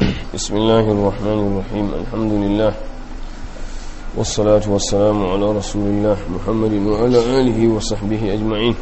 بسم الله الرحمن الرحيم الحمد لله والصلاة والسلام على رسول الله محمد وعلى آله وصحبه أجمعين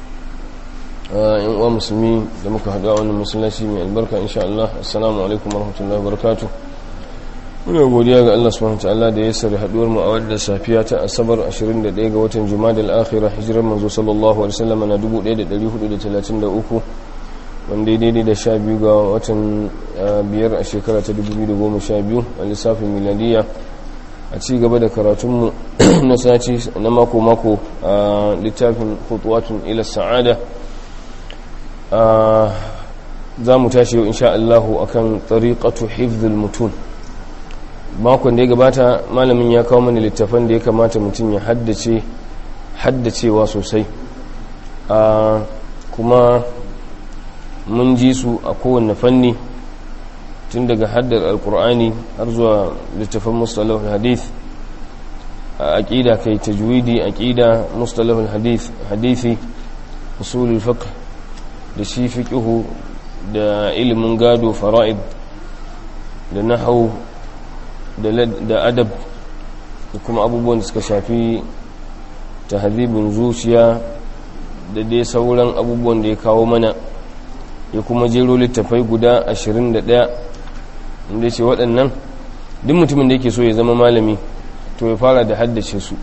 yan musulmi da muka haɗu a wannan masallaci mai albarka insha Allah assalamu alaikum warahmatullahi wabarakatuh muna godiya ga Allah subhanahu wataala da ya sari haɗuwar mu a wadda safiya ta asabar 21 ga watan jumadal akhirah hijirar manzo sallallahu alaihi wasallam na 1433 wanda daidai da sha biyu ga watan biyar a shekara ta 2012 a lissafin miladiya a ci gaba da karatunmu na sati na mako-mako a littafin hutuwatun ila sa'ada za mu tashi yau insha Allahu akan tariqatu hifzul mutun makon da ya gabata malamin ya kawo mana littafan da ya kamata mutum ya haddace haddacewa sosai kuma mun ji su a kowane fanni tun daga haddar alkur'ani har zuwa littafan mustalahul hadith a aƙida kai tajwidi aƙida mustalahul hadith hadithi usulul fiqh da shi fiqhu da ilimin gado fara'id da nahau da adab da kuma abubuwan da suka shafi tahdhibin zuciya da dai sauran abubuwan da ya kawo mana ya kuma jero littafai guda 21 inda ce waɗannan duk mutumin da yake so ya zama malami to ya fara da haddace su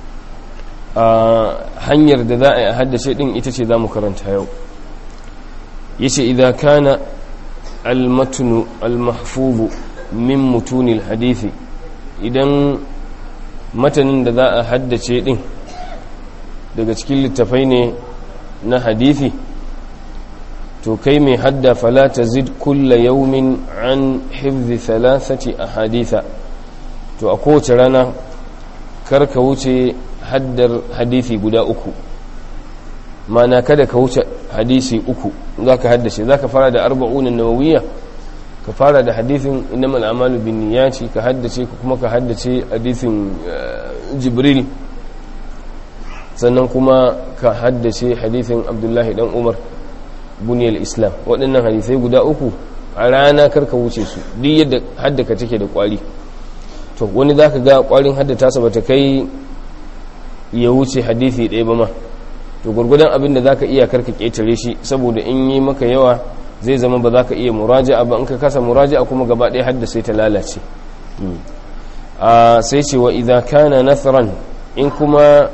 a hanyar da za a yi a haddace ɗin ita ce za mu karanta yau ya ce idan kana almatunu almahfubu min mutunil hadithi idan matanin da za a haddace ɗin daga cikin littafai ne na hadithi to kai mai hadda fala ta zid kulla yaumin an hifzi thalathati a haditha to a kowace rana karka wuce haddar hadithi guda uku mana kada ka wuce hadisi uku za ka haddace za ka fara da arba'unan nawawiya ka fara da hadithin innamal amalu bin niyati ka haddace kuma ka haddace hadithin jibril sannan kuma ka haddace hadithin abdullahi dan umar buniyar islam waɗannan hadisai guda uku a rana karka wuce su duk yadda haddaka take da kwari to wani za ka ga kwarin haddata sa bata kai ya wuce hadisi ɗaya ba ma to gwargwadon abin da za ka iya karka ƙetare shi saboda in yi maka yawa zai zama ba za ka iya muraja'a ba in ka kasa muraja'a kuma gaba ɗaya haddasa ta lalace sai ce wa idan kana nasran in kuma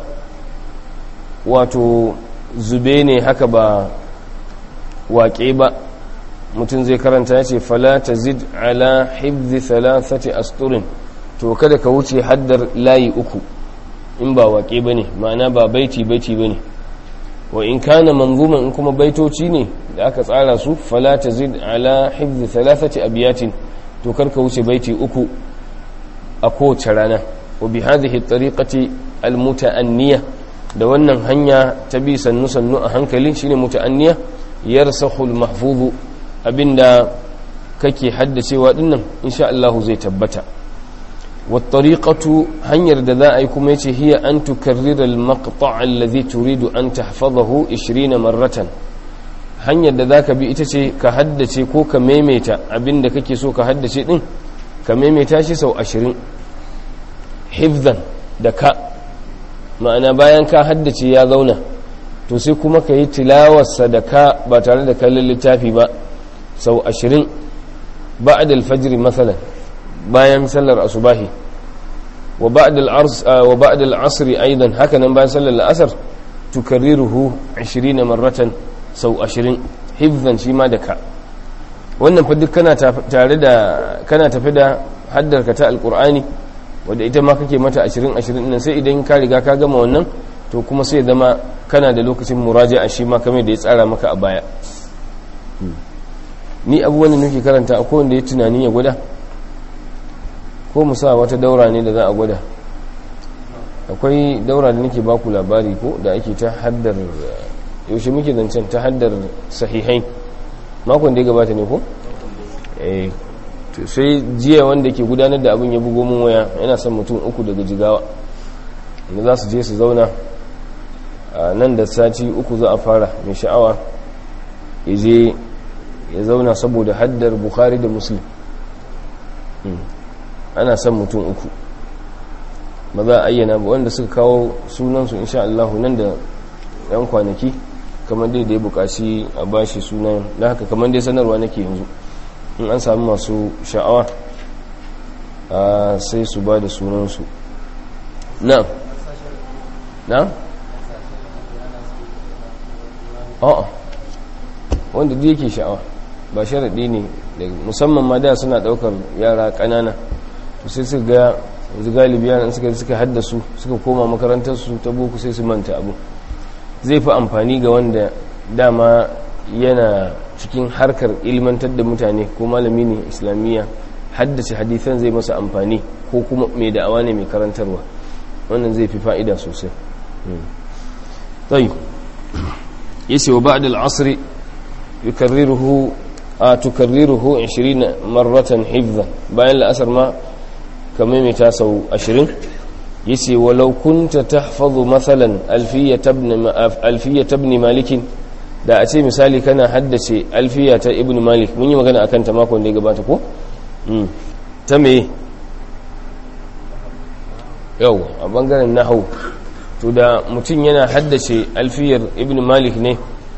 wato zube ne haka ba waƙe ba mutum zai karanta ya ce fala ta zid ala hibzi thalathati asturin to kada ka wuce haddar layi uku in ba waƙe ba ne ma'ana ba baiti baiti ba ne wa in kana manzuman in kuma baitoci ne da aka tsara su fala ta zid ala hibzi thalathati abiyatin to kar ka wuce baiti uku a kowace rana wa bi hadhihi tariqati almutaanniya da wannan hanya ta bi sannu sannu a hankali shine mutaanniya yarsahul mahfuzu abinda kake haddacewa dinnan insha Allah zai tabbata wat tariqatu hanyar da za a yi kuma yace hiya an tukarrira al maqta' alladhi turidu an tahfazahu 20 marratan hanyar da zaka bi ita ce ka haddace ko ka maimaita abinda kake so ka haddace din ka maimaita shi sau 20 hifzan da ka ma'ana bayan ka haddace ya zauna to sai kuma ka yi tilawarsa da ka ba tare da kallon littafi ba sau ashirin ba'ad alfajiri matsalan bayan sallar asubahi wa ba'ad al'asri aidan hakanan bayan sallar la'asar tukarriruhu ashirin marratan sau ashirin hifzan shi ma da ka wannan fa duk kana tare da kana tafi da haddarka ta alkur'ani wadda ita ma kake mata ashirin ashirin nan sai idan ka riga ka gama wannan to kuma sai zama kana da lokacin muraja a shi ma kamar da ya tsara maka a baya ni abubuwan da nake karanta a kowanne ya tunani ya gwada ko mu sa wata daura ne da za a gwada akwai daura da nake baku labari ko da ake ta haddar yaushe muke zancen ta haddar sahihai makon da ya gabata ne ko eh sai jiya wanda ke gudanar da abin ya bugo mun waya yana son mutum uku daga jigawa da za su je su zauna nan da sati uku za a fara mai sha'awa ya je ya zauna saboda haddar bukhari da muslim ana son mutum uku ba za a ayyana ba wanda suka kawo sunansu insha Allah nan da yan kwanaki kamar dai da ya bukaci a bashi sunan da haka kamar dai sanarwa nake yanzu in an sami masu sha'awa sai su ba da sunansu na na a'a wanda duk yake sha'awa ba sharaɗi ne musamman ma da suna ɗaukar yara ƙanana sai su ga yanzu galibi yaran suka suka haddasu suka koma makarantarsu ta boko sai su manta abu zai fi amfani ga wanda dama yana cikin harkar ilmantar da mutane ko malami ne islamiyya haddace hadithan zai masa amfani ko kuma mai da'awa ne mai karantarwa wannan zai fi fa'ida sosai tsayi yace wa ba'da al-'asr yukarriruhu tukarriruhu 20 marratan hifdhan bayan la'asar ma kamar mai ta sau 20 yace walau kunta tahfazu mathalan alfiyat ibn alfiyat ibn malik da a ce misali kana haddace alfiya ta ibn malik mun yi magana akan ta makon da ya gabata ko ta me yau a bangaren nahau to da mutum yana haddace alfiyar ibn malik ne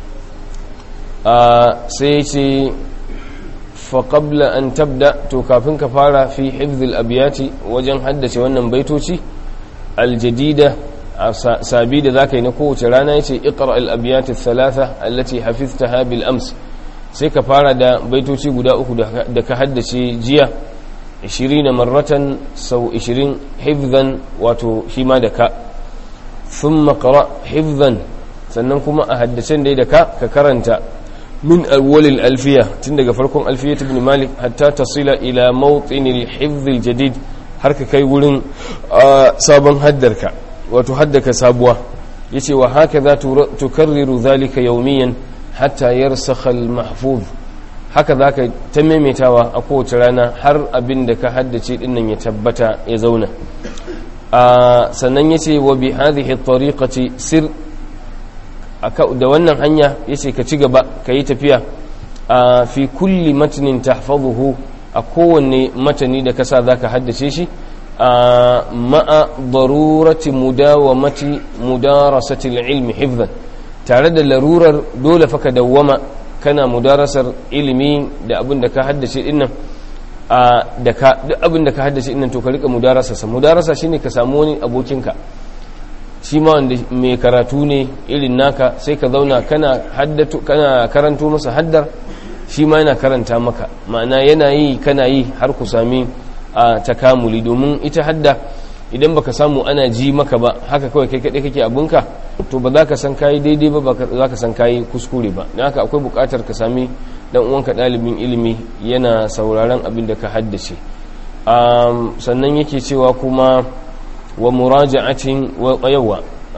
a sai ce faƙabla an tabda to kafin ka fara fi hifzil abiyati wajen haddace wannan baitoci aljadida sabi da za ka yi na kowace rana ya ce iqra al-abiyati thalatha allati hafiztaha bil ams sai ka fara da baitoci guda uku da ka haddace jiya 20 marratan sau 20 hifzan wato shi ma da ka thumma qra hifzan sannan kuma a haddacen dai da ka ka karanta min awwalil alfiya tun daga farkon alfiya ibn malik hatta tasila ila mawtinil hifz jadid har ka kai wurin sabon haddarka wato haddaka sabuwa yace wa hakaza tukarriru zalika yawmiyan hatta yarsakha al mahfuz haka zaka ta maimaitawa a kowace rana har abin da ka haddace dinnan ya tabbata ya zauna sannan yace wa bi hadhihi at-tariqati sir da wannan hanya yace ka ci gaba ka yi tafiya a fi kulli matnin tahfazuhu a kowanne matani da kasa zaka haddace shi a ma'a darurati mudawamati mudarasati ilmi hifzan tare da larurar dole fa ka dawwama kana mudarasar ilimi da abin da ka haddace dinnan a da ka duk abin da ka haddace dinnan to ka rika mudarasa sa mudarasa shine ka samu wani abokinka shi ma wanda mai karatu ne irin naka sai ka zauna kana haddatu kana karanto masa haddar shi ma yana karanta maka ma'ana yana yi kana yi har ku sami a takamuli domin ita hadda idan baka samu ana ji maka ba haka kawai kai kaɗai kake abunka to ba za ka san kayi daidai ba ba za ka san kayi kuskure ba don haka akwai buƙatar ka sami dan uwanka ɗalibin ilimi yana sauraron abin da ka haddace sannan yake cewa kuma wa muraja'atin wa yawa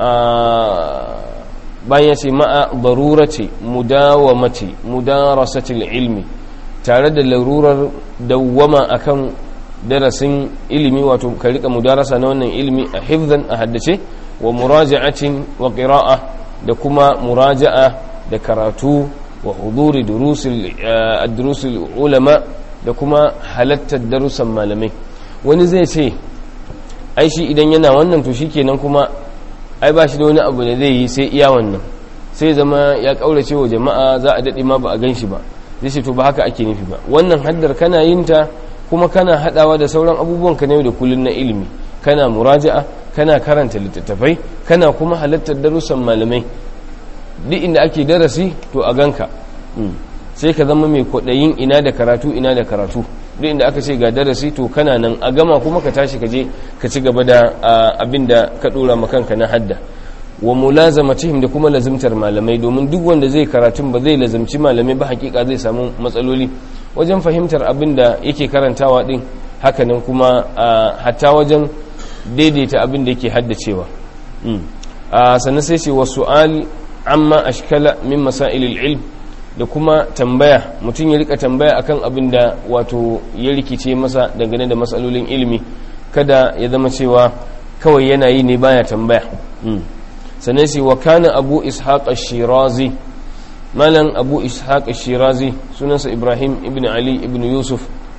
bayan ce ma'a darurati mudawamati mudarasatil ilmi tare da larurar dawwama akan darasin ilimi wato ka rika mudarasa na wannan ilimi a hifzan a haddace wa muraja'atin wa qira'a da kuma muraja'a da karatu wa huduri durusil ad-durusil ulama da kuma halattar darussan malamai wani zai ce ai shi idan yana wannan to shikenan kuma ai ba shi da wani abu da zai yi sai iya wannan sai zama ya kaurace wa jama'a za a dade ma ba a gan shi ba zai ce to ba haka ake nufi ba wannan haddar kana yin ta kuma kana hadawa da sauran abubuwan ka ne da kullun na ilimi kana muraja'a kana karanta littattafai kana kuma halartar darussan malamai duk inda ake darasi to a ganka sai ka zama mai kwaɗayin ina da karatu ina da karatu duk inda aka ce ga darasi to kana nan a gama kuma ka tashi ka je ka ci gaba da abin da ka ɗora makanka na hadda wa mulazamatihim da kuma lazimtar malamai domin duk wanda zai karatun ba zai lazimci malamai ba hakika zai samu matsaloli wajen fahimtar abin da yake karantawa din hakanan kuma hatta wajen daidaita abin da yake haddacewa sannan sai ce wa su'al amma ashkala min masailil ilm da kuma tambaya mutum ya rika tambaya akan abin da wato ya rikice masa dangane da matsalolin ilimi kada ya zama cewa kawai yana yi ne baya tambaya sannan sai wa kana abu ishaq shirazi malam abu ishaq shirazi sunansa ibrahim ibn ali ibn yusuf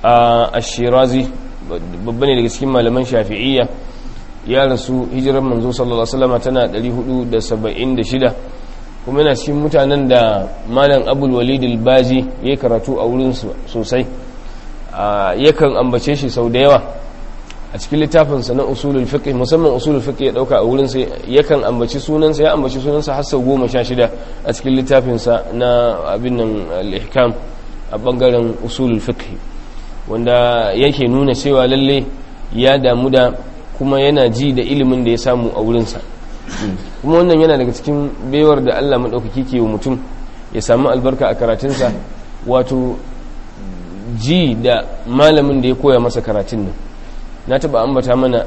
a shirazi babba ne daga cikin malaman shafi'iyya ya rasu hijirar manzo sallallahu alaihi wasallam tana 476 kuma yana cikin mutanen da malam abul walid al-baji ya karatu a wurin sosai yakan ambace shi sau da yawa a cikin littafinsa na usulul fiqh musamman usulul fiqh ya dauka a wurin sai yakan ambaci sunansa ya ambaci sunansa har sau goma sha shida a cikin littafinsa na abin nan al-ihkam a bangaren usulul fiqh wanda yake nuna cewa lalle ya damu da kuma yana ji da ilimin da ya samu a wurinsa kuma wannan yana daga cikin baiwar da Allah maɗaukaki ke wa mutum ya samu albarka a karatunsa wato ji da malamin da ya koya masa karatun nan na taɓa ambata mana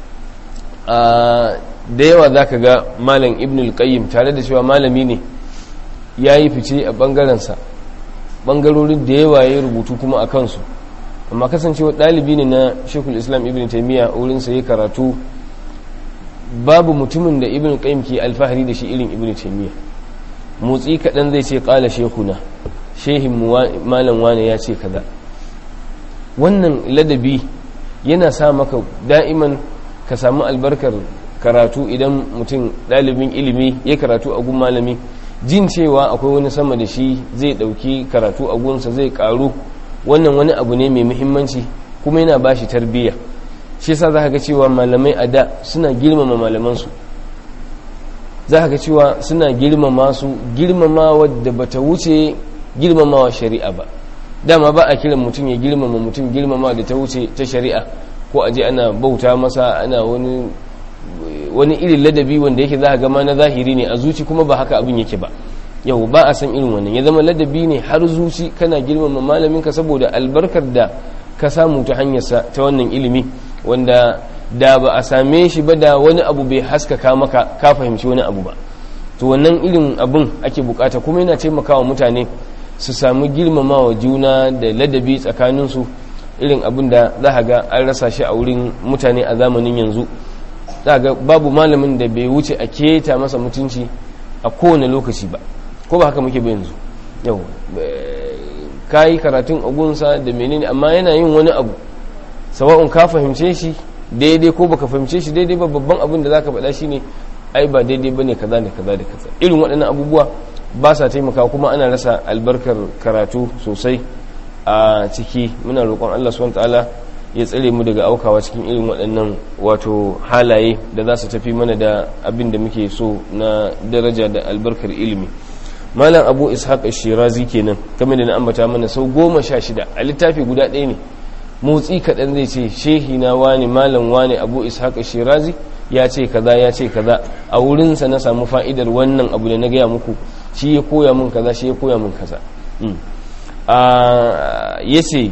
a da yawa za ka ga malam ibn al-qayyim tare da cewa malami ne ya yi fice a ɓangarensa ɓangarorin da yawa ya rubutu kuma a kansu amma kasancewa ɗalibi ne na shekul islam ibn taimiyya wurinsa ya karatu babu mutumin da ibn qayyim ke alfahari da shi irin ibn taimiyya motsi kaɗan zai ce ƙala shekuna shehin malam wane ya ce kaza wannan ladabi yana sa maka da'iman ka samu albarkar karatu idan mutum ɗalibin ilimi ya karatu a gun malami jin cewa akwai wani sama da shi zai ɗauki karatu a gunsa zai ƙaru wannan wani abu ne mai muhimmanci kuma yana ba shi tarbiyya shi yasa za ka ga cewa malamai a da suna girmama malamansu za ka ga cewa suna girmama su girmama wadda bata wuce girmamawa shari'a ba dama ba a kiran mutum ya girmama mutum girmama da ta wuce ta shari'a ko aje ana bauta masa ana wani wani irin ladabi wanda yake za ga ma na zahiri ne a zuci kuma ba haka abin yake ba yau ba a san irin wannan ya zama ladabi ne har zuci kana girmama malaminka saboda albarkar da ka samu ta hanyarsa ta wannan ilimi wanda da ba a same shi ba da wani abu bai haskaka maka ka fahimci wani abu ba to wannan irin abin ake bukata kuma yana taimakawa mutane su samu girmamawa juna da ladabi tsakaninsu irin abin da za a ga an rasa shi a wurin mutane a zamanin yanzu za ga babu malamin da bai wuce a keta masa mutunci a kowane lokaci ba ko ba haka muke ba yanzu yau ka yi karatun agunsa da menene amma yana yin wani abu sawa'un ka fahimce shi daidai ko baka fahimce shi daidai ba babban abin da zaka faɗa shine ai ba daidai bane kaza da kaza da kaza irin waɗannan abubuwa ba sa taimaka kuma ana rasa albarkar karatu sosai a ciki muna roƙon Allah subhanahu ta'ala ya tsare mu daga aukawa cikin irin waɗannan wato halaye da za su tafi mana da abin da muke so na daraja da albarkar ilimi malam abu ishaq shirazi kenan kamar da na ambata mana sau goma sha shida a littafi guda ɗaya ne motsi kaɗan zai ce shehi na wani malam wani abu ishaq shirazi ya ce kaza ya ce kaza a wurinsa na samu fa'idar wannan abu da na gaya muku shi ya koya min kaza shi ya koya min kaza ya ce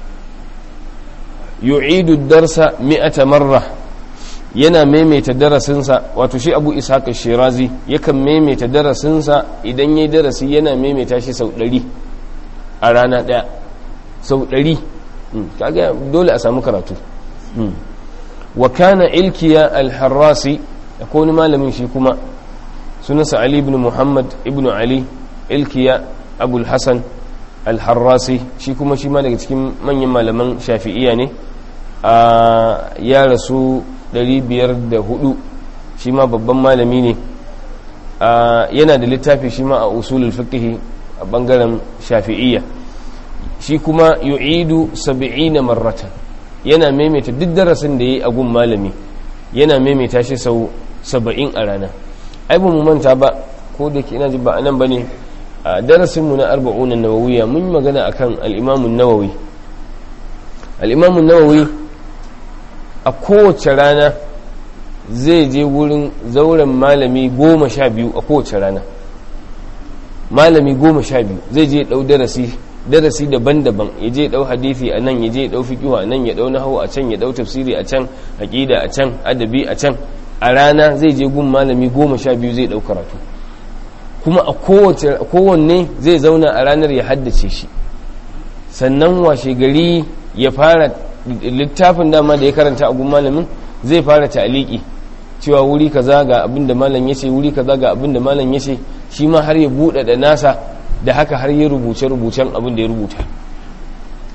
yu'idu darsa mi'ata marra yana maimaita darasinsa wato shi abu ishaq shirazi yakan maimaita darasinsa idan yayi darasi yana maimaita shi sau ɗari a rana ɗaya sau ɗari kaga dole a samu karatu wa kana ilkiya al-harrasi akwai wani malamin shi kuma sunansa ali ibn muhammad ibn ali ilkiya abul hasan al-harrasi shi kuma shi ma daga cikin manyan malaman shafi'iya ne a ya rasu 504 shi ma babban malami ne yana da littafi shi ma a usulul fiqh a bangaren shafi'iyya shi kuma yu'idu 70 marratan yana maimaita duk darasin da yayi a gun malami yana maimaita shi sau 70 a rana ai ba mu manta ba ko da ke ina ji ba anan bane a darasin mu na 40 an-nawawiyya mun yi magana akan al-imam an-nawawi al-imam an-nawawi a kowace rana zai je wurin zauren malami goma sha biyu a kowace rana malami goma sha biyu zai je ɗau darasi darasi daban-daban ya je ɗau hadithi a nan ya je ɗau fikihu a nan ya ɗau nahawu a can ya ɗau tafsiri a can aƙida a can adabi a can a rana zai je gun malami goma sha biyu zai ɗau karatu kuma a kowanne zai zauna a ranar ya haddace shi sannan washe gari ya fara littafin dama da ya karanta a gun malamin zai fara ta'aliki cewa wuri kaza ga abin da malam yace wuri kaza ga abin da malam yace shi ma har ya buɗe da nasa da haka har ya rubuce rubucen abin da ya rubuta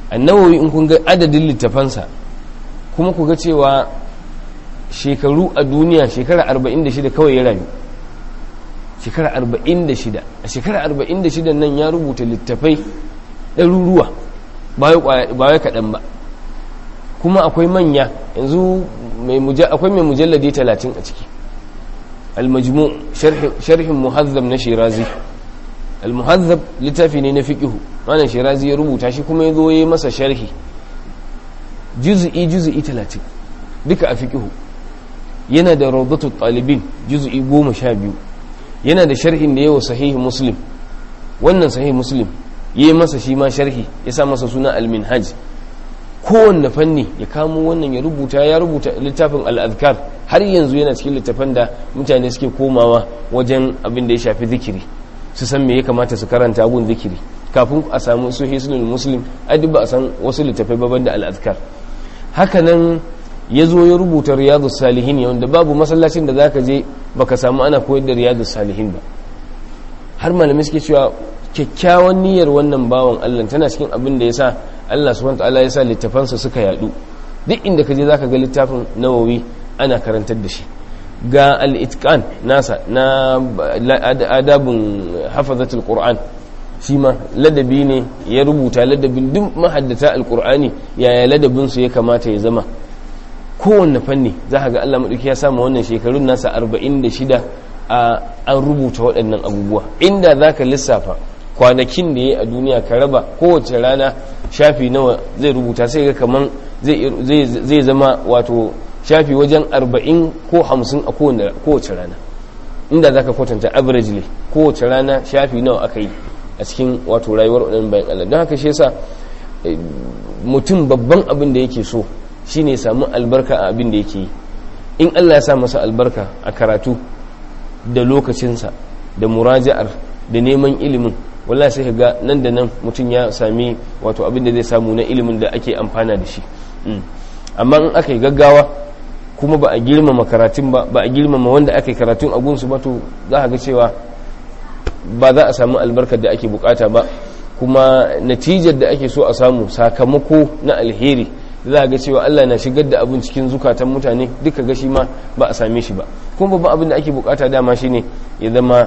annawawi in kun ga adadin littafansa kuma ku ga cewa shekaru a duniya shekara 46 kawai ya rayu shekara 46 a shekara 46 nan ya rubuta littafai ɗaruruwa ba wai kaɗan ba kuma akwai manya yanzu akwai mai mujalladi 30 a ciki al-majmu sharhin muhazzab na shirazi al-muhazzab littafi ne na fiqihu wannan shirazi ya rubuta shi kuma ya zo ya masa sharhi juz'i juz'i 30 duka a fiqihu yana da rawdatul talibin juz'i 12 yana da sharhin da yawa sahih muslim wannan sahih muslim yayi masa shi ma sharhi ya sa masa suna al-minhaj kowanne fanni ya kamo wannan ya rubuta ya rubuta littafin al-azkar har yanzu yana cikin littafan da mutane suke komawa wajen abin da ya shafi zikiri su san me ya kamata su karanta gun zikiri kafin a samu su hisnul muslim duk ba a san wasu littafai baban da al'adkar haka nan ya zo ya rubuta riyadus salihin wanda babu masallacin da zaka je baka samu ana koyar da riyadus salihin ba har malamai suke cewa kyakkyawan niyyar wannan bawan Allah tana cikin abin da yasa Allah subhanahu wataala ya sa littafansa suka yadu duk inda ka je zaka ga littafin nawawi ana karantar da shi ga al-itqan nasa na adabun hafazatul qur'an shi ma ladabi ne ya rubuta ladabin duk mahaddata alkur'ani yaya ladabin su ya kamata ya zama kowanne fanni za ka ga Allah maɗauki ya samu wannan shekarun nasa 46 a an rubuta waɗannan abubuwa inda za ka lissafa kwanakin da ya a duniya ka raba kowace rana shafi nawa zai rubuta sai ga kaman zai zama wato shafi wajen 40 ko 50 a kowace rana inda za ka kwatanta averagely kowace rana shafi nawa aka yi a cikin wato rayuwar waɗannan bayan Allah don haka shi yasa mutum babban abin da yake so shine samu albarka a abin da yake yi in Allah ya sa masa albarka a karatu da lokacinsa da muraja'ar da neman ilimin wallahi sai ga nan da nan mutum ya sami wato abin da zai samu na ilimin da ake amfana da shi amma in aka yi gaggawa kuma ba a girmama karatun ba ba a girmama wanda aka yi karatun a gunsu ba to za a ga cewa ba za a samu albarkar da ake bukata ba kuma natijar da ake so a samu sakamako na alheri za a ga cewa Allah na shigar da abin cikin zukatan mutane duka gashi ma ba a same shi ba kuma babban abin da ake bukata dama shine ya zama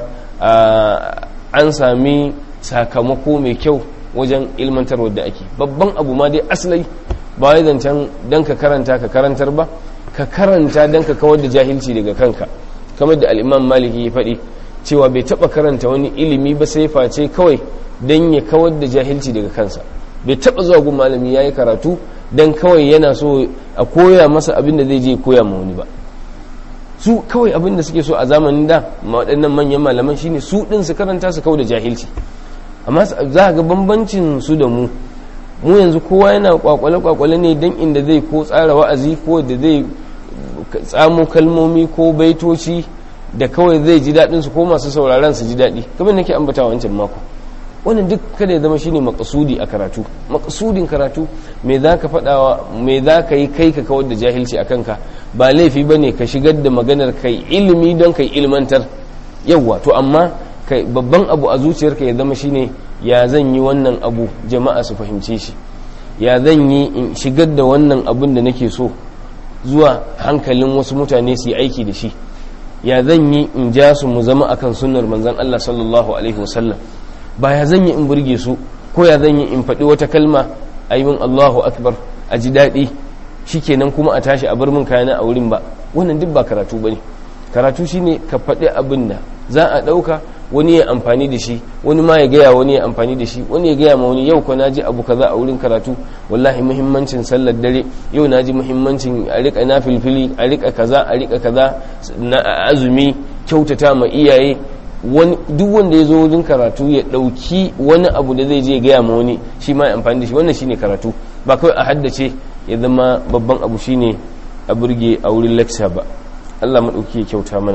an sami sakamako mai kyau wajen ilmantarwa da ake babban abu ma dai asalai ba wai zancen dan ka karanta ka karantar ba ka karanta dan ka kawar da jahilci daga kanka kamar da al'imam maliki ya faɗi cewa bai taɓa karanta wani ilimi ba sai face kawai don ya kawar da jahilci daga kansa bai taɓa zuwa gun malami ya yi karatu don kawai yana so a koya masa abin da zai je koya ma wani ba su kawai abin da suke so a zamanin da waɗannan manyan malaman shine su ɗin su karanta su kawai da jahilci amma za ga bambancin su da mu mu yanzu kowa yana kwakwale-kwakwale ne don inda zai ko tsara wa'azi ko da zai tsamo kalmomi ko baitoci da kawai zai ji daɗin su ko masu sauraron su ji daɗi kamar nake ambata wancan mako wannan duk kada ya zama shine makasudi a karatu makasudin karatu me za ka faɗawa me za ka yi kai ka kawar da jahilci a kanka ba laifi ba ne ka shigar da maganar kai ilimi don kai ilmantar yawwa to amma kai babban abu a zuciyarka ya zama shine ya zan yi wannan abu jama'a su fahimce shi ya zan yi in shigar da wannan abun da nake so zuwa hankalin wasu mutane su yi aiki da shi ya zan yi in ja su mu zama akan sunnar manzon Allah sallallahu alaihi wasallam ba ya zan yi in burge su ko ya zan yi in faɗi wata kalma a yi min Allahu akbar a ji daɗi shikenan kuma a tashi a bar min kayana a wurin ba wannan duk ba karatu bane karatu shine ka faɗi abin da za a ɗauka wani ya amfani da shi wani ma ya gaya wani ya amfani da shi wani ya gaya ma wani yau ko naji abu kaza a wurin karatu wallahi muhimmancin sallar dare yau naji muhimmancin a rika nafilfili a rika kaza a rika kaza na azumi kyautata ma iyaye wani duk wanda ya zo wurin karatu ya dauki wani abu da zai je gaya ma wani shi ma ya amfani da shi wannan shine karatu ba kawai a haddace ya zama babban abu shine a burge a wurin lecture ba Allah madauki ya kyauta mana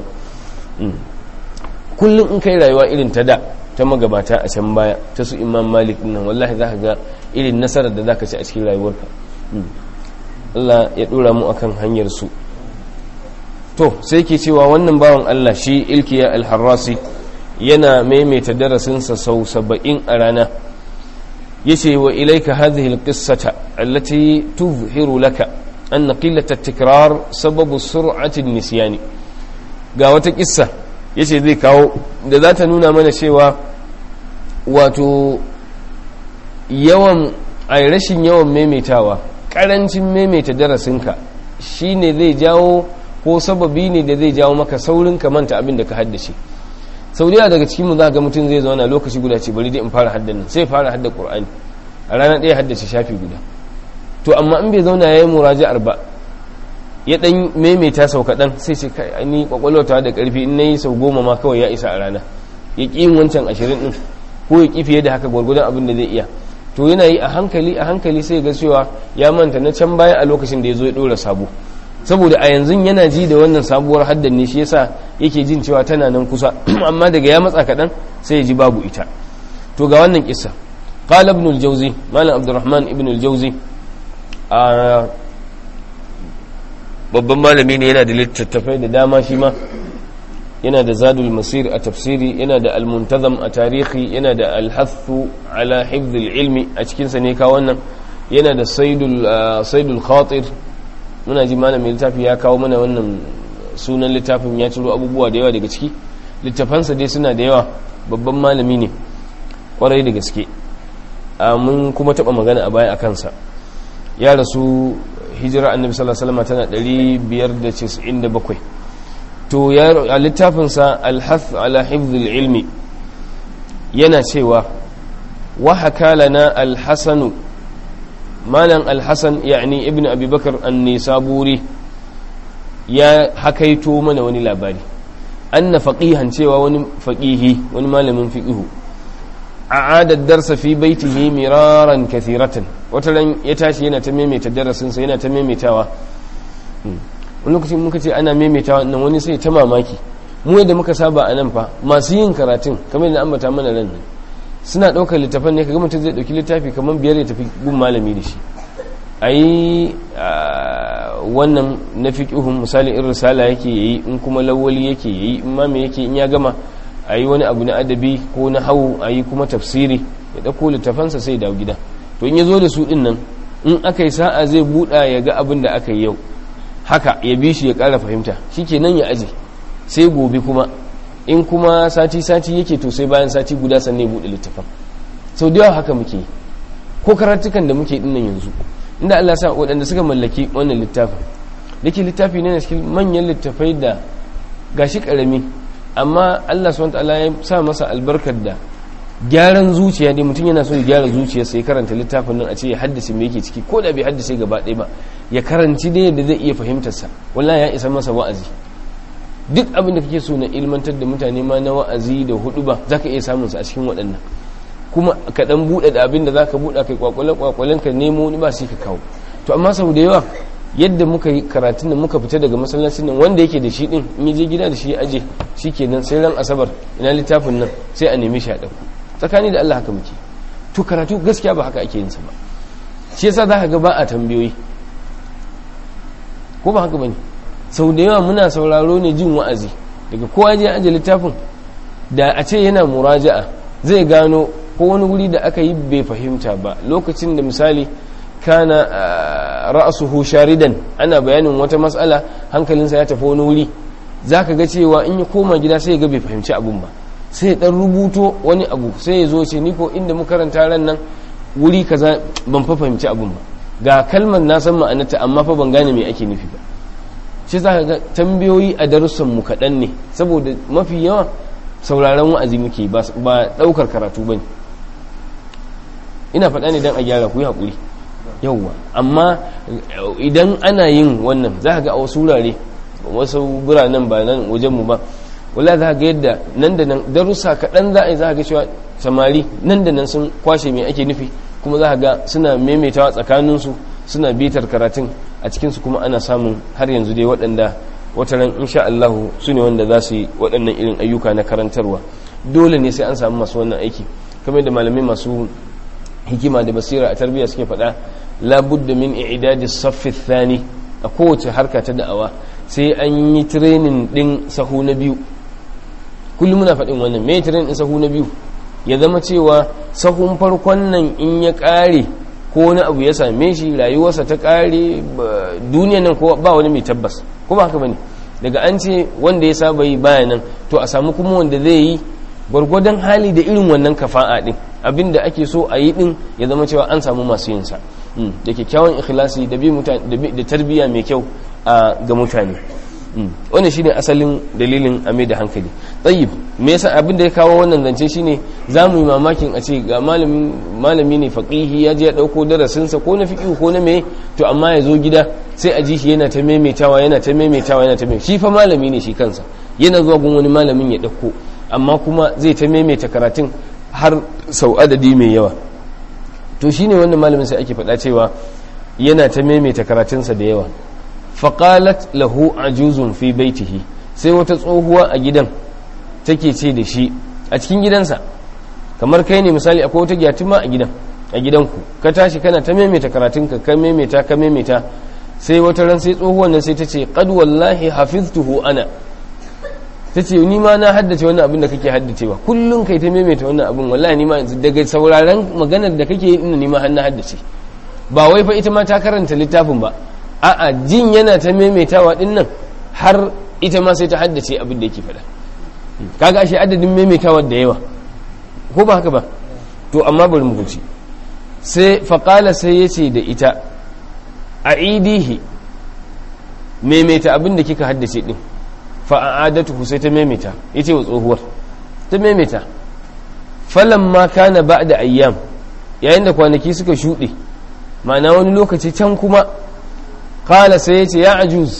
kullum in kai rayuwa irin ta da ta magabata a can baya ta su imam malik nan wallahi za ka ga irin nasarar da za ka ci a cikin rayuwarka Allah ya dora mu akan hanyar su to sai ke cewa wannan bawan Allah shi ilkiya alharrasi yana maimaita darasinsa sau saba'in a rana yace wa ilayka hadhihi alqissata allati tuzhiru laka anna qillat at-tikrar sababu sur'ati an-nisyan ga wata kissa yace zai kawo da za ta nuna mana cewa wato yawan ai rashin yawan maimaitawa karancin maimaita darasinka shine zai jawo ko sababi ne da zai jawo maka saurin ka manta abin da ka haddace sau da daga cikin mu za ga mutum zai zauna lokaci guda ce bari dai in fara haddan nan sai fara hadda qur'ani a rana ɗaya haddace shafi guda to amma in bai zauna yayi muraja'ar ba ya dan maimaita sau kaɗan sai ce kai ni kwakwalwata da ƙarfi in nayi sau goma ma kawai ya isa a rana ya ƙi yin wancan ashirin ɗin ko ya ƙi fiye da haka gwargwadon abin da zai iya to yana yi a hankali a hankali sai ga cewa ya manta na can baya a lokacin da ya zo ya ɗora sabo saboda a yanzu yana ji da wannan sabuwar haddan ne shi yasa yake jin cewa tana nan kusa amma daga ya matsa kaɗan sai ya ji babu ita to ga wannan kissa qala ibn al-jawzi malam abdurrahman ibn al-jawzi a babban malami ne yana da littattafai da dama shi ma yana da zadul masir a tafsiri yana da almuntazam a tarihi yana da alhathu ala hifzil ilmi a cikinsa ne ka wannan yana da saidul khatir muna ji malamin littafi ya kawo mana wannan sunan littafin ya ciro abubuwa da yawa daga ciki littafansa dai suna da yawa babban malami ne kwarai da gaske mun kuma taba magana a baya a kansa ya rasu hijira annabi sallallahu alaihi wasallam tana 597 to a littafinsa alhath ala hifzil ilmi yana cewa wa hakalana alhassanu malam alhassan yani ibn abubakar annisaburi ya hakaito mana wani labari anna faqihan cewa wani faqihi wani malamin fiqihu a'ada darsa fi baitihi miraran kathiratan wata ran ya tashi yana ta maimaita darasinsa yana ta maimaitawa wani lokacin muka ce ana maimaitawa nan wani sai ta mamaki mu yadda muka saba a nan fa masu yin karatun kamar yadda ambata mana ran nan suna ɗaukar littafan ne kaga mutum zai ɗauki littafi kamar biyar ya tafi gun malami da shi a yi wannan na fiƙihun misali in risala yake yayi in kuma lawali yake yayi in ma me yake in ya gama a yi wani abu na adabi ko na hau a yi kuma tafsiri ya ɗauko littafansa sai dawo gida to in ya zo da su ɗin nan in aka yi sa'a zai buɗa ya ga abin da aka yi yau haka ya bi shi ya ƙara fahimta shi ke nan ya aje sai gobe kuma in kuma sati-sati yake to sai bayan sati guda sannan ya buɗe littafin sau da yawa haka muke ko karatukan da muke dinnan yanzu inda Allah sa waɗanda suka mallaki wannan littafin da ke littafi ne na cikin manyan littafai da gashi ƙarami amma Allah subhanahu ta'ala ya sa masa albarkar da gyaran zuciya dai mutum yana so ya gyara zuciya sai karanta littafin nan a ce ya haddace me yake ciki ko da bai haddace gaba ɗaya ba ya karanci dai yadda zai iya fahimtarsa wallahi ya isa masa wa'azi duk abin da kake so na ilmantar da mutane ma na wa'azi da hudu ba za ka iya samun su a cikin waɗannan kuma ka ɗan buɗe da abin da za ka buɗe kai kwakwalen kwakwalen ka nemo wani ba sai ka kawo to amma sau da yawa yadda muka yi karatun nan muka fita daga masallacin nan wanda yake da shi din in je gida da shi ya aje shi kenan sai ran asabar ina littafin nan sai a nemi shi a ɗauko tsakani da Allah haka muke to karatu gaskiya ba haka ake yin sa ba shi yasa za ka ga ba a tambayoyi ko ba haka bane sau da yawa muna sauraro ne jin wa'azi daga kowa je aje littafin da a ce yana muraja'a zai gano ko wani wuri da aka yi bai fahimta ba lokacin da misali kana ra'asuhu sharidan ana bayanin wata matsala hankalinsa ya tafi wani wuri zaka ga cewa in ya koma gida sai ya ga bai fahimci abun ba sai ya dan rubuto wani abu sai ya zo ce ni ko inda muka karanta ran nan wuri kaza ban fa fahimci abun ba ga kalmar na san ma'anarta amma fa ban gane me ake nufi ba shi za ka ga tambayoyi a darussan mu kaɗan ne saboda mafi yawa sauraron wa'azi muke ba ɗaukar karatu ba ne ina faɗa ne don a gyara ku yi haƙuri yauwa amma idan ana yin wannan za ka ga a wasu wurare wasu biranen ba nan wajenmu ba wala za ga yadda nan da nan darussa kaɗan za a yi za ga cewa samari nan da nan sun kwashe mai ake nufi kuma za ga suna maimaitawa tsakaninsu suna bitar karatun a cikinsu kuma ana samun har yanzu dai waɗanda wataran insha Allah su ne wanda za su yi waɗannan irin ayyuka na karantarwa dole ne sai an samu masu wannan aiki kamar da malamai masu hikima da basira a tarbiyya suke faɗa labudda min i'dadis saffi thani a kowace harka ta da'awa sai an yi training din sahu na biyu kullum muna faɗin wannan me training din sahu na biyu ya zama cewa sahun farkon nan in ya ƙare ko wani abu ya same shi rayuwarsa ta ƙare duniya nan ko ba wani mai tabbas ko ba haka bane daga an ce wanda ya saba yi baya nan to a samu kuma wanda zai yi gwargwadon hali da irin wannan kafa'a din abin da ake so a yi din ya zama cewa an samu masu yin sa da kyakkyawan ikhlasi da bi da tarbiyya mai kyau ga mutane wannan shine asalin dalilin a mai da hankali tsayib me yasa abin da ya kawo wannan zance shine za mu yi mamakin a ce ga malami ne faqihi ya je ya dauko darasinsa ko na fiqh ko na me to amma ya zo gida sai a ji shi yana ta maimaitawa yana ta maimaitawa yana ta maimaitawa shi fa malami ne shi kansa yana zuwa gun wani malamin ya dauko amma kuma zai ta maimaita karatun har sau adadi mai yawa to shine wannan malamin sai ake faɗa cewa yana ta maimaita karatunsa da yawa faƙalat lahu ajuzun fi baitihi sai wata tsohuwa a gidan take ce da shi a cikin gidansa kamar kai ne misali akwai wata gyatuma a gidan a gidanku ka tashi kana ta maimaita karatunka ka maimaita ka maimaita sai wata ran sai tsohuwan nan sai ta ce qad wallahi hafiztuhu ana ta ce ni ma na haddace wannan abin da kake haddacewa kullum kai ta maimaita wannan abin wallahi ni ma daga sauraron maganar da kake yi ni ma har na haddace ba wai fa ita ma ta karanta littafin ba a'a jin yana ta maimaitawa din nan har ita ma sai ta haddace abin da yake faɗa kaga ashe adadin maimaitawa da yawa ko ba haka ba to amma bari mu guci sai faqala sai yace da ita aidihi maimaita abin da kika haddace din fa a'adatuhu sai ta maimaita yace wa tsohuwar ta maimaita falamma kana ba'da ayyam yayin da kwanaki suka shuɗe ma'ana wani lokaci can kuma kala sai ya ce ya ajuz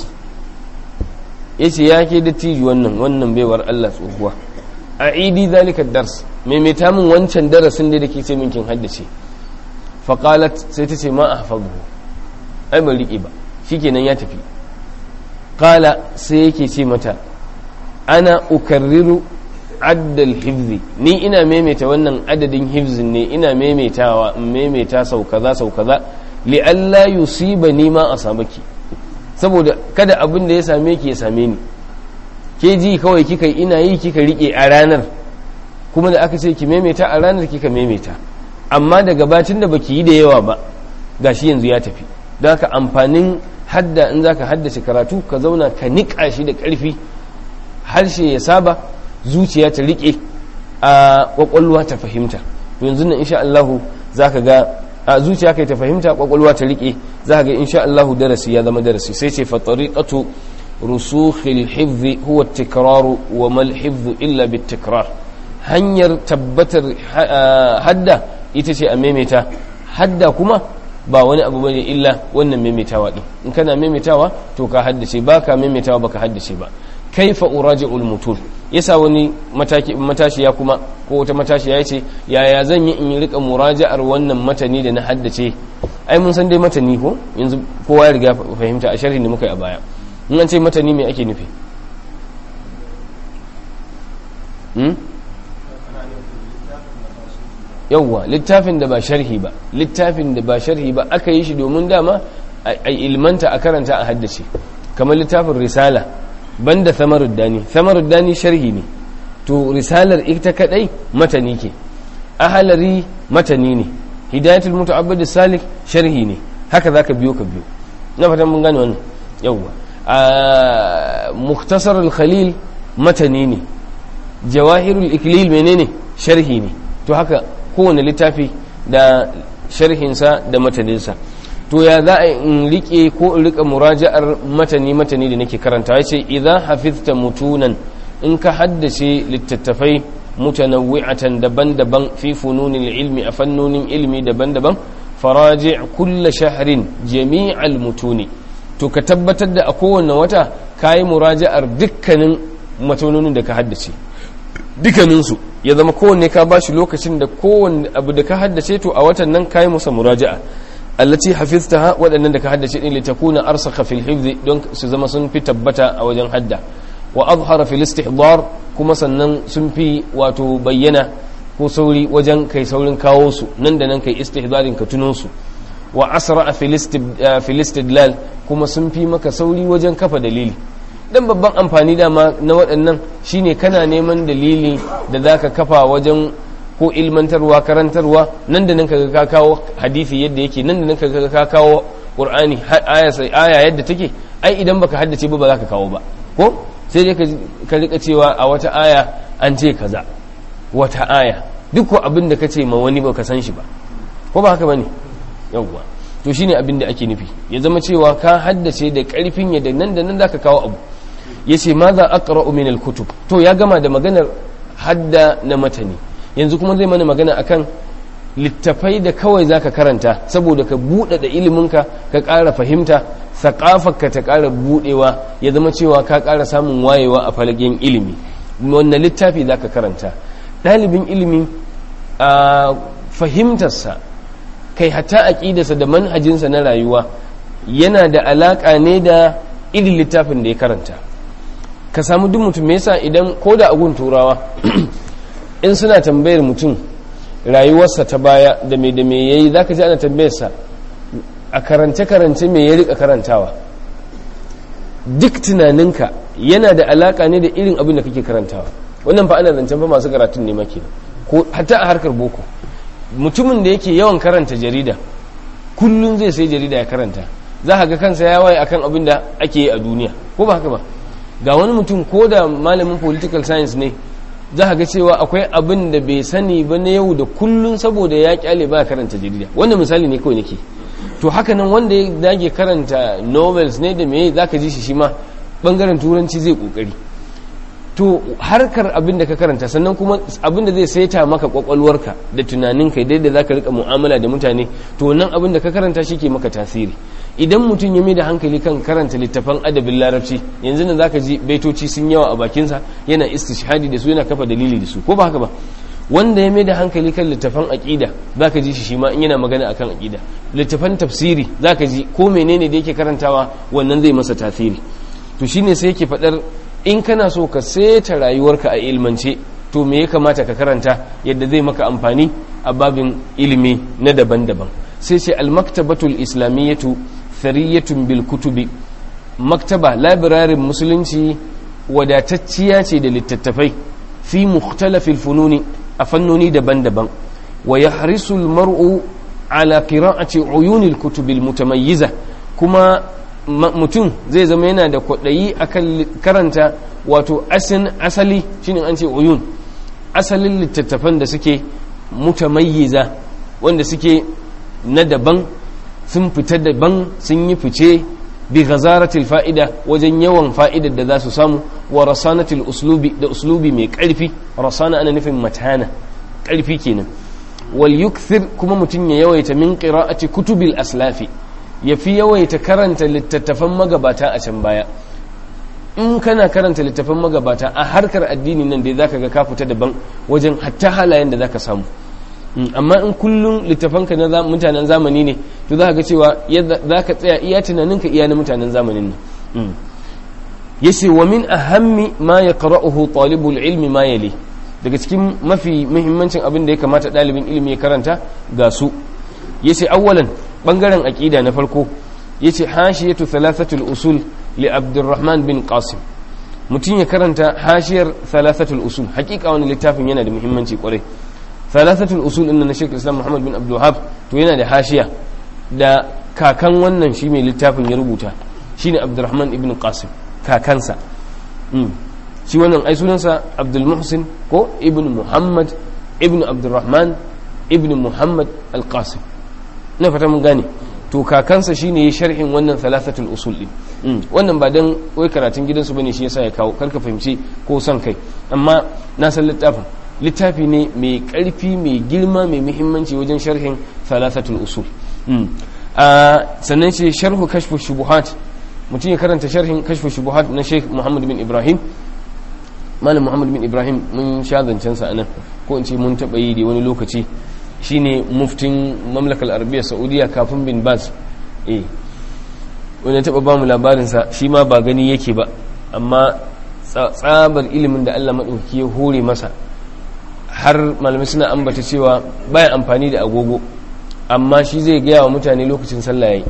ya ce ya ke dattijo wannan wannan baiwar Allah tsohuwa a idi zalika dars maimaita min wancan darasin da ke ce minkin haddace faƙalat sai ta ce ma a hafazu ai ban riƙe ba shikenan ya tafi kala sai yake ce mata ana ukarriru addal hifzi ni ina maimaita wannan adadin hifzin ne ina maimaitawa in maimaita sau kaza sau kaza li'alla yusiba ni ma asabaki saboda kada abin da ya same ki ya same ni ke ji kawai kika ina yi kika rike a ranar kuma da aka ce ki maimaita a ranar kika maimaita amma daga bacin da baki yi da yawa ba gashi yanzu ya tafi don haka amfanin hadda in zaka haddace karatu ka zauna ka niƙa shi da ƙarfi harshe ya saba zuciya ta riƙe a ƙwaƙwalwa ta fahimta yanzu nan insha Allahu zaka ga a zuciya kai ta fahimta ƙwaƙwalwa ta riƙe zaka ga insha Allahu darasi ya zama darasi sai ce fa tariqatu rusukhil hifzi huwa tikraru wa mal hifzu illa bit tikrar hanyar tabbatar hadda ita ce a maimaita hadda kuma ba wani abu bane illa wannan maimaitawa din in kana maimaitawa to ka haddace ba ka maimaitawa baka haddace ba kaifa uraji'ul mutul yasa wani mataki matashiya kuma ko wata matashiya yace yaya zan yi in rika muraja'ar wannan matani da na haddace ai mun san dai matani ko yanzu kowa ya riga fahimta a sharhin da muka yi a baya in an ce matani me ake nufi yauwa littafin da ba sharhi ba littafin da ba sharhi ba aka yi shi domin dama a ilmanta a karanta a haddace kamar littafin risala banda samaruddani samaruddani sharhi ne to risalar ita kadai matani ke ahalari matani ne hidayatul muta'abbid salik sharhi ne haka zaka biyo ka biyo na fatan mun gane wannan yauwa a muktasar al-khalil matani ne jawahirul iklil menene sharhi ne to haka kowane littafi da sharhinsa da mataninsa to ya za a in rike ko in rika muraja'ar matani matani da nake karanta ya ce idan hafizta mutunan in ka haddace littattafai mutanawwi'atan daban-daban fi fununin ilmi a fannonin ilmi daban-daban faraji kulla shahrin jami'al mutuni to ka tabbatar da a kowane wata kayi muraja'ar dukkanin matanonin da ka haddace dukkaninsu ya zama kowanne ka bashi lokacin da kowanne abu da ka haddace to a watan nan kayi musa muraja'a allati hafiztaha waɗannan da ka haddace din litakuna arsakha fil hifzi don su zama sun fi tabbata a wajen hadda wa azhara fil istihdar kuma sannan sun fi wato bayyana ko sauri wajen kai saurin kawo su nan da nan kai istihdarin ka tuno su wa asra fil istidlal kuma sun fi maka sauri wajen kafa dalili dan babban amfani dama na waɗannan shine kana neman dalili da zaka kafa wajen ko ilmantarwa karantarwa nan da nan kaga ka kawo hadisi yadda yake nan da nan kaga ka kawo qur'ani aya aya yadda take ai idan baka haddace ba ba za ka kawo ba ko sai dai ka rika cewa a wata aya an ce kaza wata aya duk abin da ka ce ma wani ba ka san shi ba ko ba haka bane yawwa to shine abin da ake nufi ya zama cewa ka haddace da karfin yadda nan da nan zaka kawo abu yace ma za aqra'u min al-kutub to ya gama da maganar hadda na matani yanzu kuma zai mana magana akan littafai da kawai zaka karanta saboda ka buɗe da iliminka ka ƙara fahimta ka ta ƙara buɗewa ya zama cewa ka ƙara samun wayewa a falagen ilimi wannan littafi zaka karanta ɗalibin ilimi a fahimtarsa kai hatta aƙidarsa da manhajinsa na rayuwa yana da alaƙa ne da irin littafin da ya karanta ka samu duk mutum me yasa idan ko da agun turawa in suna tambayar mutum rayuwarsa ta baya da me da me yayi zaka ji ana tambayarsa a karance karance me ya rika karantawa duk tunaninka yana da alaka ne da irin abin da kake karantawa wannan fa ana zancen fa masu karatun ne maki ko hatta a harkar boko mutumin da yake yawan karanta jarida kullum zai sai jarida ya karanta za ka ga kansa ya waye akan abin da ake yi a duniya ko ba haka ba ga wani mutum ko da malamin political science ne za ka ga cewa akwai abin da bai sani ba na yau da kullum saboda ya kyale ba karanta jarida wannan misali ne kawai nake to haka nan wanda ya dage karanta novels ne da me za ka ji shi shi ma bangaren turanci zai kokari to harkar abin da ka karanta sannan kuma abin da zai saita maka kwakwalwarka da tunaninka da yadda za ka rika mu'amala da mutane to nan abin da ka karanta shi ke maka tasiri idan mutum ya mai da hankali kan karanta littafan adabin larabci yanzu nan zaka ji baitoci sun yawa a bakinsa yana istishhadi da su yana kafa dalili da su ko ba haka ba wanda ya mai da hankali kan littafan aqida zaka ji shi shi ma in yana magana akan aqida littafan tafsiri zaka ji ko menene da yake karantawa wannan zai masa tasiri to shine sai yake fadar in kana so ka seta rayuwarka a ilmance to me ya kamata ka karanta yadda zai maka amfani a babin ilimi na daban-daban sai ce al-maktabatul islamiyyatu thariyatun bil kutubi maktaba labirarin musulunci wadatacciya ce da littattafai fi mukhtalafil fununi a fannoni daban-daban wa yahrisu al-mar'u ala qira'ati uyunil kutubil mutamayyiza kuma mutum zai zama yana da kwaɗayi akan karanta wato asin asali shine an ce uyun asalin littattafan da suke mutamayyiza wanda suke na daban sun fita daban sun yi fice bi ghazaratil fa'ida wajen yawan fa'idar da za su samu wa rasanatil uslubi da uslubi mai ƙarfi rasana ana nufin matana ƙarfi kenan wal yukthir kuma mutum ya yawaita min qira'ati kutubil aslafi ya fi yawaita karanta littattafan magabata a can baya in kana karanta littattafan magabata a harkar addini nan dai zaka ga ka fita daban wajen hatta halayen da zaka samu amma in kullum littafanka na mutanen zamani ne to za ga cewa za ka tsaya iya tunaninka iya na mutanen zamanin nan yace wa min ahammi ma yaqra'uhu talibul ilmi ma yali daga cikin mafi muhimmancin abin da ya kamata ɗalibin ilimi ya karanta ga su yace awwalan bangaren aqida na farko yace hashiyatu thalathatul usul li abdurrahman bin qasim mutum ya karanta hashiyar thalathatul usul hakika wani littafin yana da muhimmanci kwarai thalathatul usul inna na shekul islam muhammad bin abdul wahab to yana da hashiya da kakan wannan shi mai littafin ya rubuta shine abdurrahman ibn qasim kakansa shi wannan ai sunansa abdul muhsin ko ibn muhammad ibn abdurrahman ibn muhammad al-qasim na fata mun gane to kakansa shine ya sharhin wannan thalathatul usul din wannan ba dan wai karatun gidansu bane shi yasa ya kawo karka fahimci ko son kai amma na san littafin littafi ne mai karfi mai girma mai muhimmanci wajen sharhin thalathatul usul sannan ce sharhu kashfu shubuhat mutum ya karanta sharhin kashfu shubuhat na Sheikh Muhammad bin Ibrahim malam Muhammad bin Ibrahim mun sha zancen sa anan ko in ce mun taba yi da wani lokaci shine muftin mamlakar arabiya saudiya kafin bin baz eh wani taba ba mu labarinsa shi ma ba gani yake ba amma tsabar ilimin da allah maɗauki ya hore masa har malamai suna ambata cewa bayan amfani da agogo amma shi zai gaya wa mutane lokacin sallah yayi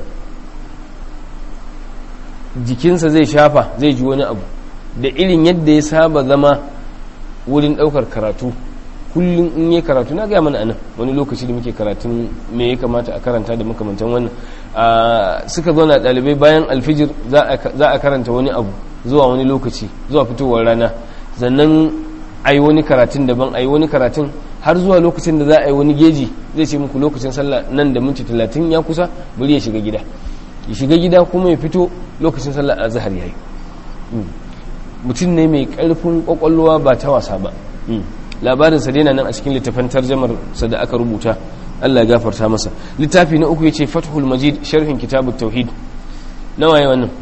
jikinsa zai shafa zai ji wani abu da irin yadda ya saba zama wurin ɗaukar karatu kullum in yi karatu na gaya mana anan wani lokaci da muke karatun me ya kamata a karanta da makamantan wannan suka zo na ɗalibai bayan alfijir za a karanta wani abu zuwa wani lokaci zuwa fitowar rana sannan a yi wani karatun daban a yi wani karatun har zuwa lokacin da za a yi wani geji zai ce muku lokacin sallah nan da minti talatin ya kusa bari ya shiga gida ya shiga gida kuma ya fito lokacin sallah a zahar ya yi mutum ne mai karfin kwakwalwa ba ta wasa ba labarinsa dai na nan a cikin littafin tarjamar sa da aka rubuta Allah ya gafarta masa littafi na uku yace Fathul Majid sharhin kitabut tauhid nawa yayi wannan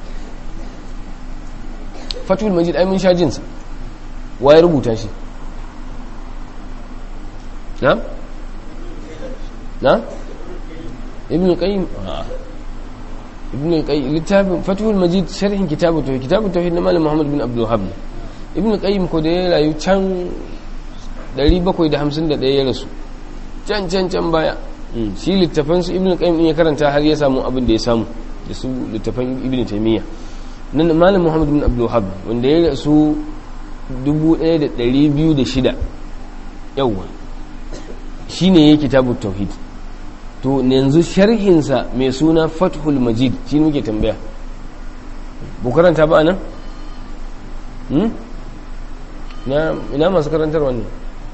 Fathul Majid ai mun sha jin sa waye rubuta shi na na Ibn Qayyim Ibn Qayyim littafin Fathul Majid sharhin kitabut tauhid kitabut tauhid na Malam Muhammad bin Abdul Wahhab Ibn Qayyim ko da ya rayu can 751 ya rasu can can can baya shi littafan su ibn qayyim din ya karanta har ya samu abin da ya samu da su littafan ibn taymiya nan malam muhammad bin abdul wahhab wanda ya rasu 1206 yawa shine yake kitabut tauhid to yanzu sharhin sa mai suna fathul majid shi muke tambaya bu karanta ba nan na ina masu karantar wannan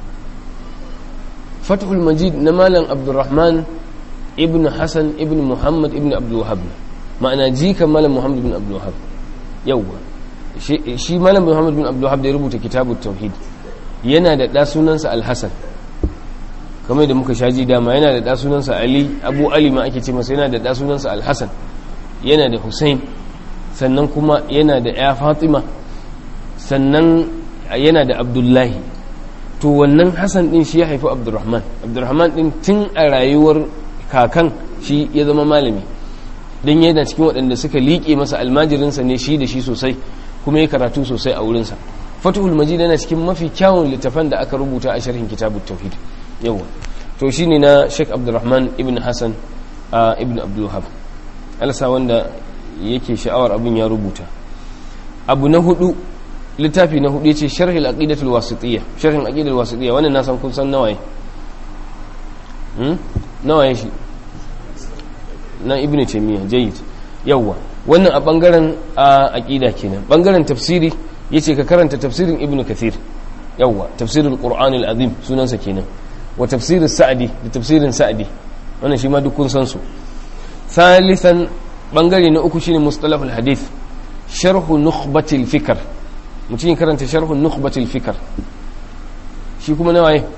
fathul majid na malam abdurrahman ibn hassan ibn muhammad ibn abdulwahab ma'ana jika malam muhammad ibn abdulwahab yauwa shi malam muhammad ibn abdulwahab da ya rubuta kitabun tauhid yana da ɗa sunansa alhassan kamar da muka shaji dama yana da ɗa sunansa ali abu ali ma ake ce masa yana da ɗa sunansa alhassan yana da hussein sannan kuma yana da ya fatima sannan yana da abdullahi to wannan hassan din shi ya haifi abdurrahman abdurrahman din tun a rayuwar kakan shi ya zama malami don yana cikin waɗanda suka liƙe masa almajirinsa ne shi da shi sosai kuma ya karatu sosai a wurinsa fatuhul majid yana cikin mafi kyawun littafan da aka rubuta a sharhin kitabut tauhid yawa to shine na sheikh abdurrahman ibn hassan ibn abdulwahab alasa wanda yake sha'awar abin ya rubuta abu na hudu littafi na hudu yace sharhil aqidatul wasitiyya sharhin aqidatul wasitiyya wannan na san kun san nawaye hmm nawaye shi na ibnu taymiya jayyid yawa wannan a bangaren aqida kenan bangaren tafsiri yace ka karanta tafsirin ibnu kathir yawa tafsirul qur'anil azim sunansa kenan wa tafsirus sa'di da tafsirin sa'di wannan shi ma duk kun san su thalithan bangare na uku shine mustalahul hadith sharhu nukhbatil fikr mutum karanta sharhun nukhbatul fikar shi kuma na waye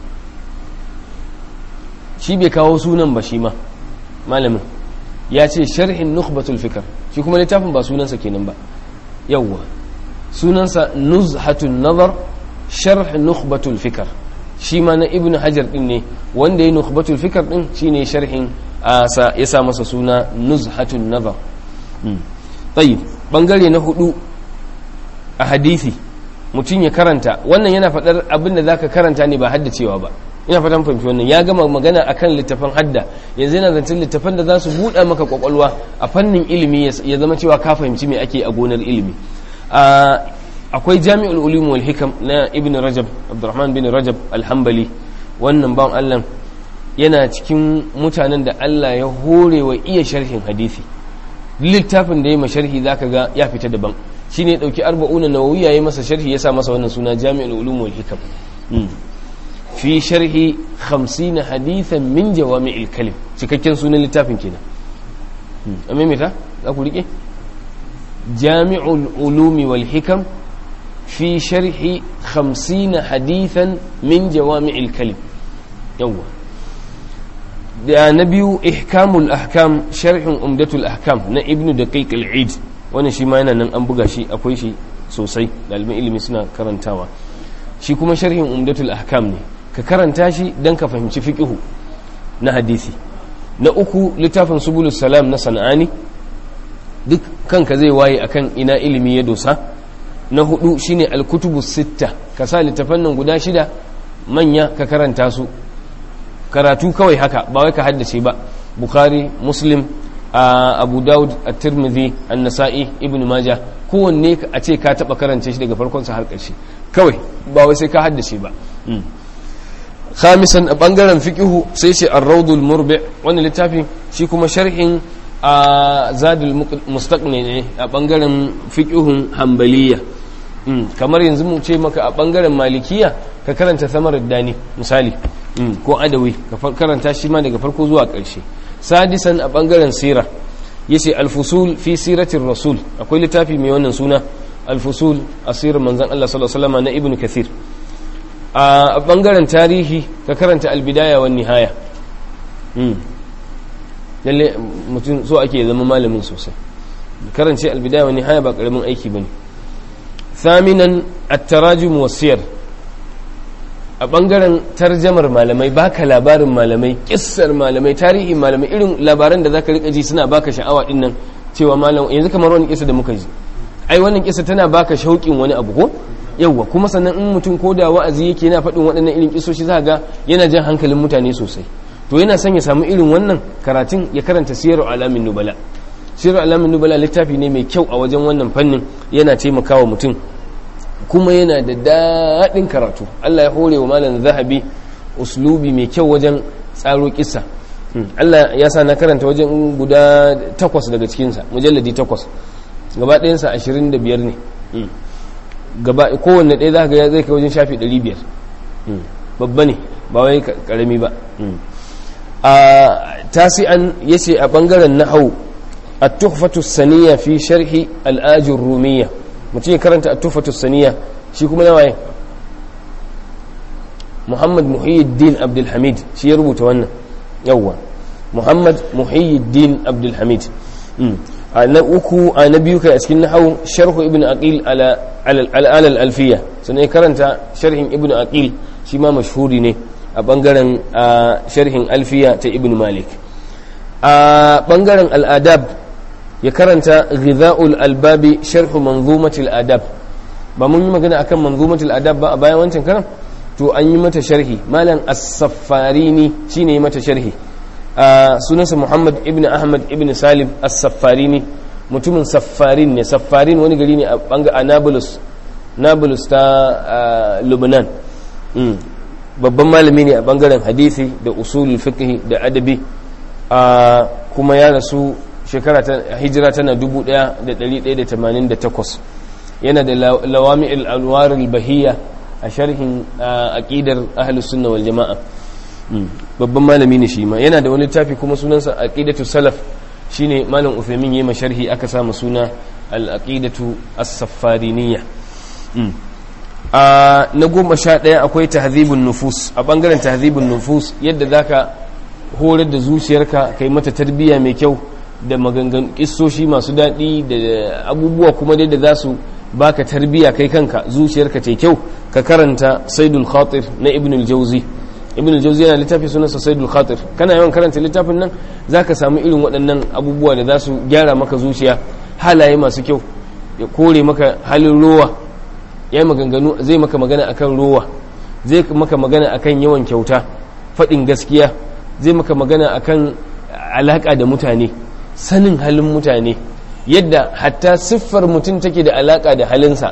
shi bai kawo sunan ba shi ma malamin ya ce sharhin nukhbatul fikar shi kuma littafin ba sunansa kenan ba yawwa sunansa nuzhatun nazar sharh nukhbatul fikar shi ma na ibn hajar din ne wanda ya nukhbatul fikar din shine sharhin ya sa masa suna nuzhatun nazar tayyib bangare na hudu a hadisi mutum ya karanta wannan yana faɗar abin da zaka karanta ne ba haddacewa ba ina fatan fahimci wannan ya gama magana akan littafan hadda yanzu yana zancen littafan da za su buɗa maka kwakwalwa a fannin ilimi ya zama cewa ka fahimci me ake a gonar ilimi akwai jami'ul ulum wal hikam na ibn rajab abdurrahman bin rajab alhambali wannan bawan allah yana cikin mutanen da allah ya hore wa iya sharhin hadisi littafin da ya masharhi zaka ga ya fita daban shine ya dauki arba'una nawawiya ya masa sharhi ya sa masa wannan suna jami'ul ulum wal hikam fi sharhi 50 hadithan min jawami'il kalim cikakken sunan littafin kenan amma me ta za ku rike jami'ul ulumi wal hikam fi sharhi 50 hadithan min jawami'il kalim yawa da na biyu ihkamul ahkam sharhin umdatul ahkam na ibnu daqiq al-eid wannan shi ma yana nan an buga shi akwai shi sosai ɗaliban ilimi suna karantawa shi kuma sharhin umdatul ahkam ne ka karanta shi don ka fahimci fiqihu na hadisi na uku littafin subulus salam na sana'ani duk kanka zai waye akan ina ilimi ya dosa na hudu shine alkutubu sitta ka sa littafan nan guda shida manya ka karanta su karatu kawai haka ba wai ka haddace ba bukhari muslim abu daud at-tirmidhi an-nasa'i ibn majah kowanne a ce ka taba karance shi daga farkon sa har ƙarshe kawai ba wai sai ka haddace ba khamisan a bangaren fiqihu sai ce ar-rawdul murbi wannan littafin shi kuma sharhin a zadul mustaqni ne a bangaren fiqihun hanbaliya kamar yanzu mu ce maka a bangaren malikiya ka karanta samarar dani misali ko adawi ka karanta shi ma daga farko zuwa ƙarshe sadisan a bangaren sira yace al-fusul fi siratir rasul akwai littafi mai wannan suna al-fusul asirin manzon Allah sallallahu alaihi wasallam na ibnu kathir a bangaren tarihi ka karanta al-bidaya wan nihaya lalle mutum so ake zama malamin sosai karance al-bidaya wan nihaya ba karamin aiki bane thaminan at-tarajum was-siyar a bangaren tarjamar malamai baka labarin malamai kissar malamai tarihin malamai irin labaran da zaka rika ji suna baka sha'awa din nan cewa malam yanzu kamar wani kissa da muka ji ai wannan kissa tana baka shauƙin wani abu ko yawwa kuma sannan in mutum ko da wa'azi yake yana faɗin waɗannan irin kissoshi za ga yana jan hankalin mutane sosai to yana son ya samu irin wannan karatun ya karanta siyar alamin nubala siyar alamin nubala littafi ne mai kyau a wajen wannan fannin yana taimakawa mutum kuma yana da daɗin karatu Allah ya hore wa malam zahabi uslubi mai kyau wajen tsaro kisa Allah ya sa na karanta wajen guda takwas daga cikinsa mujalladi takwas gaba ɗayansa ashirin da biyar ne gaba kowanne ɗaya za ka ga zai kai wajen shafi ɗari biyar babba ne ba wai ƙarami ba a tasi'an ya ce a ɓangaren nahau a tuhfatu saniya fi sharhi al'ajin rumiya mutum ya karanta atufatu saniya shi kuma na waye muhammad muhyiddin abdulhamid shi ya rubuta wannan yawwa muhammad muhyiddin abdulhamid a na uku a na biyu kai a cikin nahawu sharhu ibn aqil ala al alfiya sannan ya karanta sharhin ibn aqil shi ma mashhuri ne a bangaren sharhin alfiya ta ibn malik a bangaren al'adab ya karanta ghidha'ul albabi sharhu manzumatil adab ba mun yi magana akan manzumatil adab ba a bayan wancan karam to an yi mata sharhi malam as-saffarini shine yi mata sharhi sunansa muhammad ibn ahmad ibn salim as-saffarini mutumin saffarin ne saffarin wani gari ne a banga a nablus nablus ta lubnan babban malami ne a bangaren hadisi da usulul fiqh da adabi kuma ya rasu shekara ta hijira tana 1188 yana da lawami al'anwar al-bahiyya a sharhin aqidar ahlus sunna wal jama'a babban malami ne shi ma yana da wani littafi kuma sunansa aqidatu salaf shine malam Uthaymin yayi sharhi aka samu suna al-aqidatu as-saffariniyya a na goma sha ɗaya akwai tahzibun nufus a bangaren tahzibun nufus yadda zaka horar da zuciyarka kai mata tarbiyya mai kyau da magangan kissoshi masu daɗi da abubuwa kuma dai da za su baka tarbiya kai kanka zuciyarka ce kyau ka karanta saidul khatir na ibn al-jawzi ibn al-jawzi yana littafi sunansa saidul khatir kana yawan karanta littafin nan zaka samu irin waɗannan abubuwa da za su gyara maka zuciya halaye masu kyau ya kore maka halin rowa ya maganganu zai maka magana akan rowa zai maka magana akan yawan kyauta faɗin gaskiya zai maka magana akan alaka da mutane sanin halin mutane yadda hatta siffar mutum take da alaka da halinsa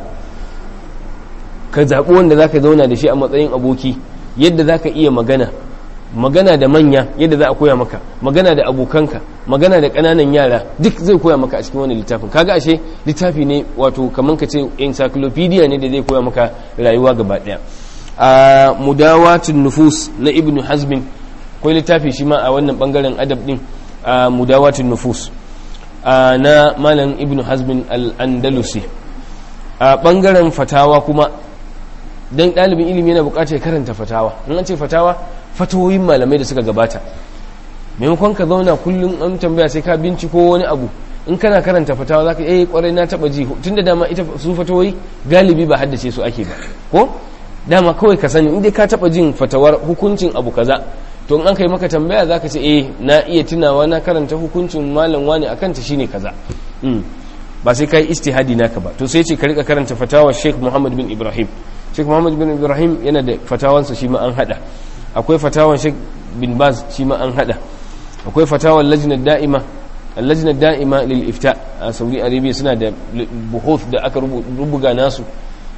ka zaɓi wanda za ka zauna da shi a matsayin aboki yadda za ka iya magana magana da manya yadda za a koya maka magana da abokanka magana da ƙananan yara duk zai koya maka a cikin wani littafin kaga ashe littafi ne wato kamar ka ce encyclopedia ne da zai koya maka rayuwa gaba ɗaya a mudawatun nufus na ibnu hazmin akwai littafi shi ma a wannan bangaren adab din a mudawatun nufus na malam ibnu hazmin al-andalusi a bangaren fatawa kuma dan ɗalibin ilimi yana buƙatar karanta fatawa in an ce fatawa fatawoyin malamai da suka gabata maimakon ka zauna kullum an tambaya sai ka binciko wani abu in kana karanta fatawa zaka eh kwarai na taba ji tunda dama ita su fatawoyi galibi ba haddace su ake ba ko dama kawai ka sani inda ka taba jin fatawar hukuncin abu kaza to in an kai maka tambaya zaka ce eh na iya tunawa na karanta hukuncin malam wani akan ta shine kaza ba sai kai istihadi naka ba to sai ce ka rika karanta fatawa Sheikh Muhammad bin Ibrahim Sheikh Muhammad bin Ibrahim yana da fatawansa shi ma an hada akwai fatawan Sheikh bin Baz shi ma an hada akwai fatawan lajnat da'ima lajnat da'ima lil ifta a Saudi Arabia suna da buhuth da aka rubuga nasu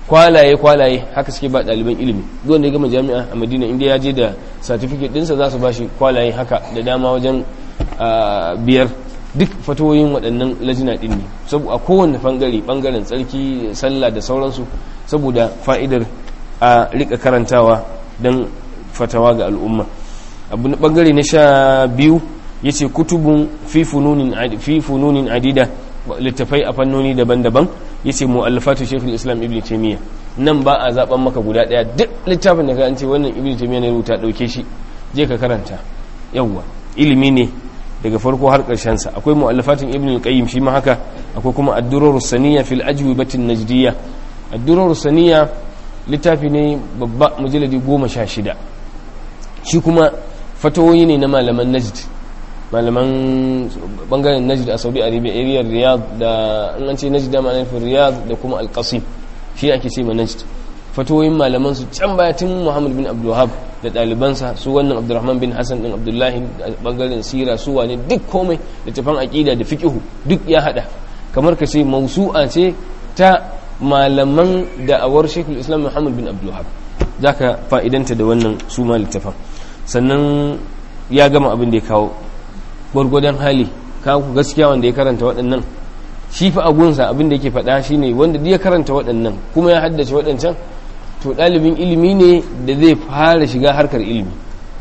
kwalaye kwalaye haka suke ba ɗaliban ilimi duk wanda ya gama jami'a a madina inda ya je da certificate ɗinsa za su ba shi kwalaye haka da dama wajen biyar duk fatoyin waɗannan lajina ɗin ne a kowane ɓangare ɓangaren tsarki sallah da sauransu saboda fa'idar a rika karantawa don fatawa ga al'umma abu na ɓangare na sha biyu ya ce kutubun fi fununin adida littafai a fannoni daban-daban ya ce mu'allafatu shekul islam ibn taimiyya nan ba a zaben maka guda ɗaya duk littafin da ka an ce wannan ibn taimiyya ne rubuta ɗauke shi je ka karanta yawwa ilimi ne daga farko har sa akwai mu'allafatin ibn al-qayyim shi ma haka akwai kuma ad-durar saniya fil ajwibatin najdiyya ad-durar saniya littafi ne babba mujalladi goma sha shida shi kuma fatawoyi ne na malaman najd malaman bangaren najd a saudi arabia area riyadh da an ce najd da ma'anar riyadh da kuma al-qasim shi ake ce ma najd fatawoyin malaman su can baya tun muhammad bin abdulwahab da ɗalibansa su wannan abdurrahman bin hassan ɗin abdullahi a ɓangaren sira su wane duk komai da tafan aƙida da fiƙihu duk ya haɗa kamar ka ce mausu'a ce ta malaman da'awar shekul islam muhammad bin abdulwahab za ka fa'idanta da wannan su ma littafan sannan ya gama abin da ya kawo gwargwadon hali kawo gaskiya wanda ya karanta waɗannan shi fa agunsa abin da yake faɗa shine wanda ya karanta waɗannan kuma ya haddace waɗancan to ɗalibin ilimi ne da zai fara shiga harkar ilimi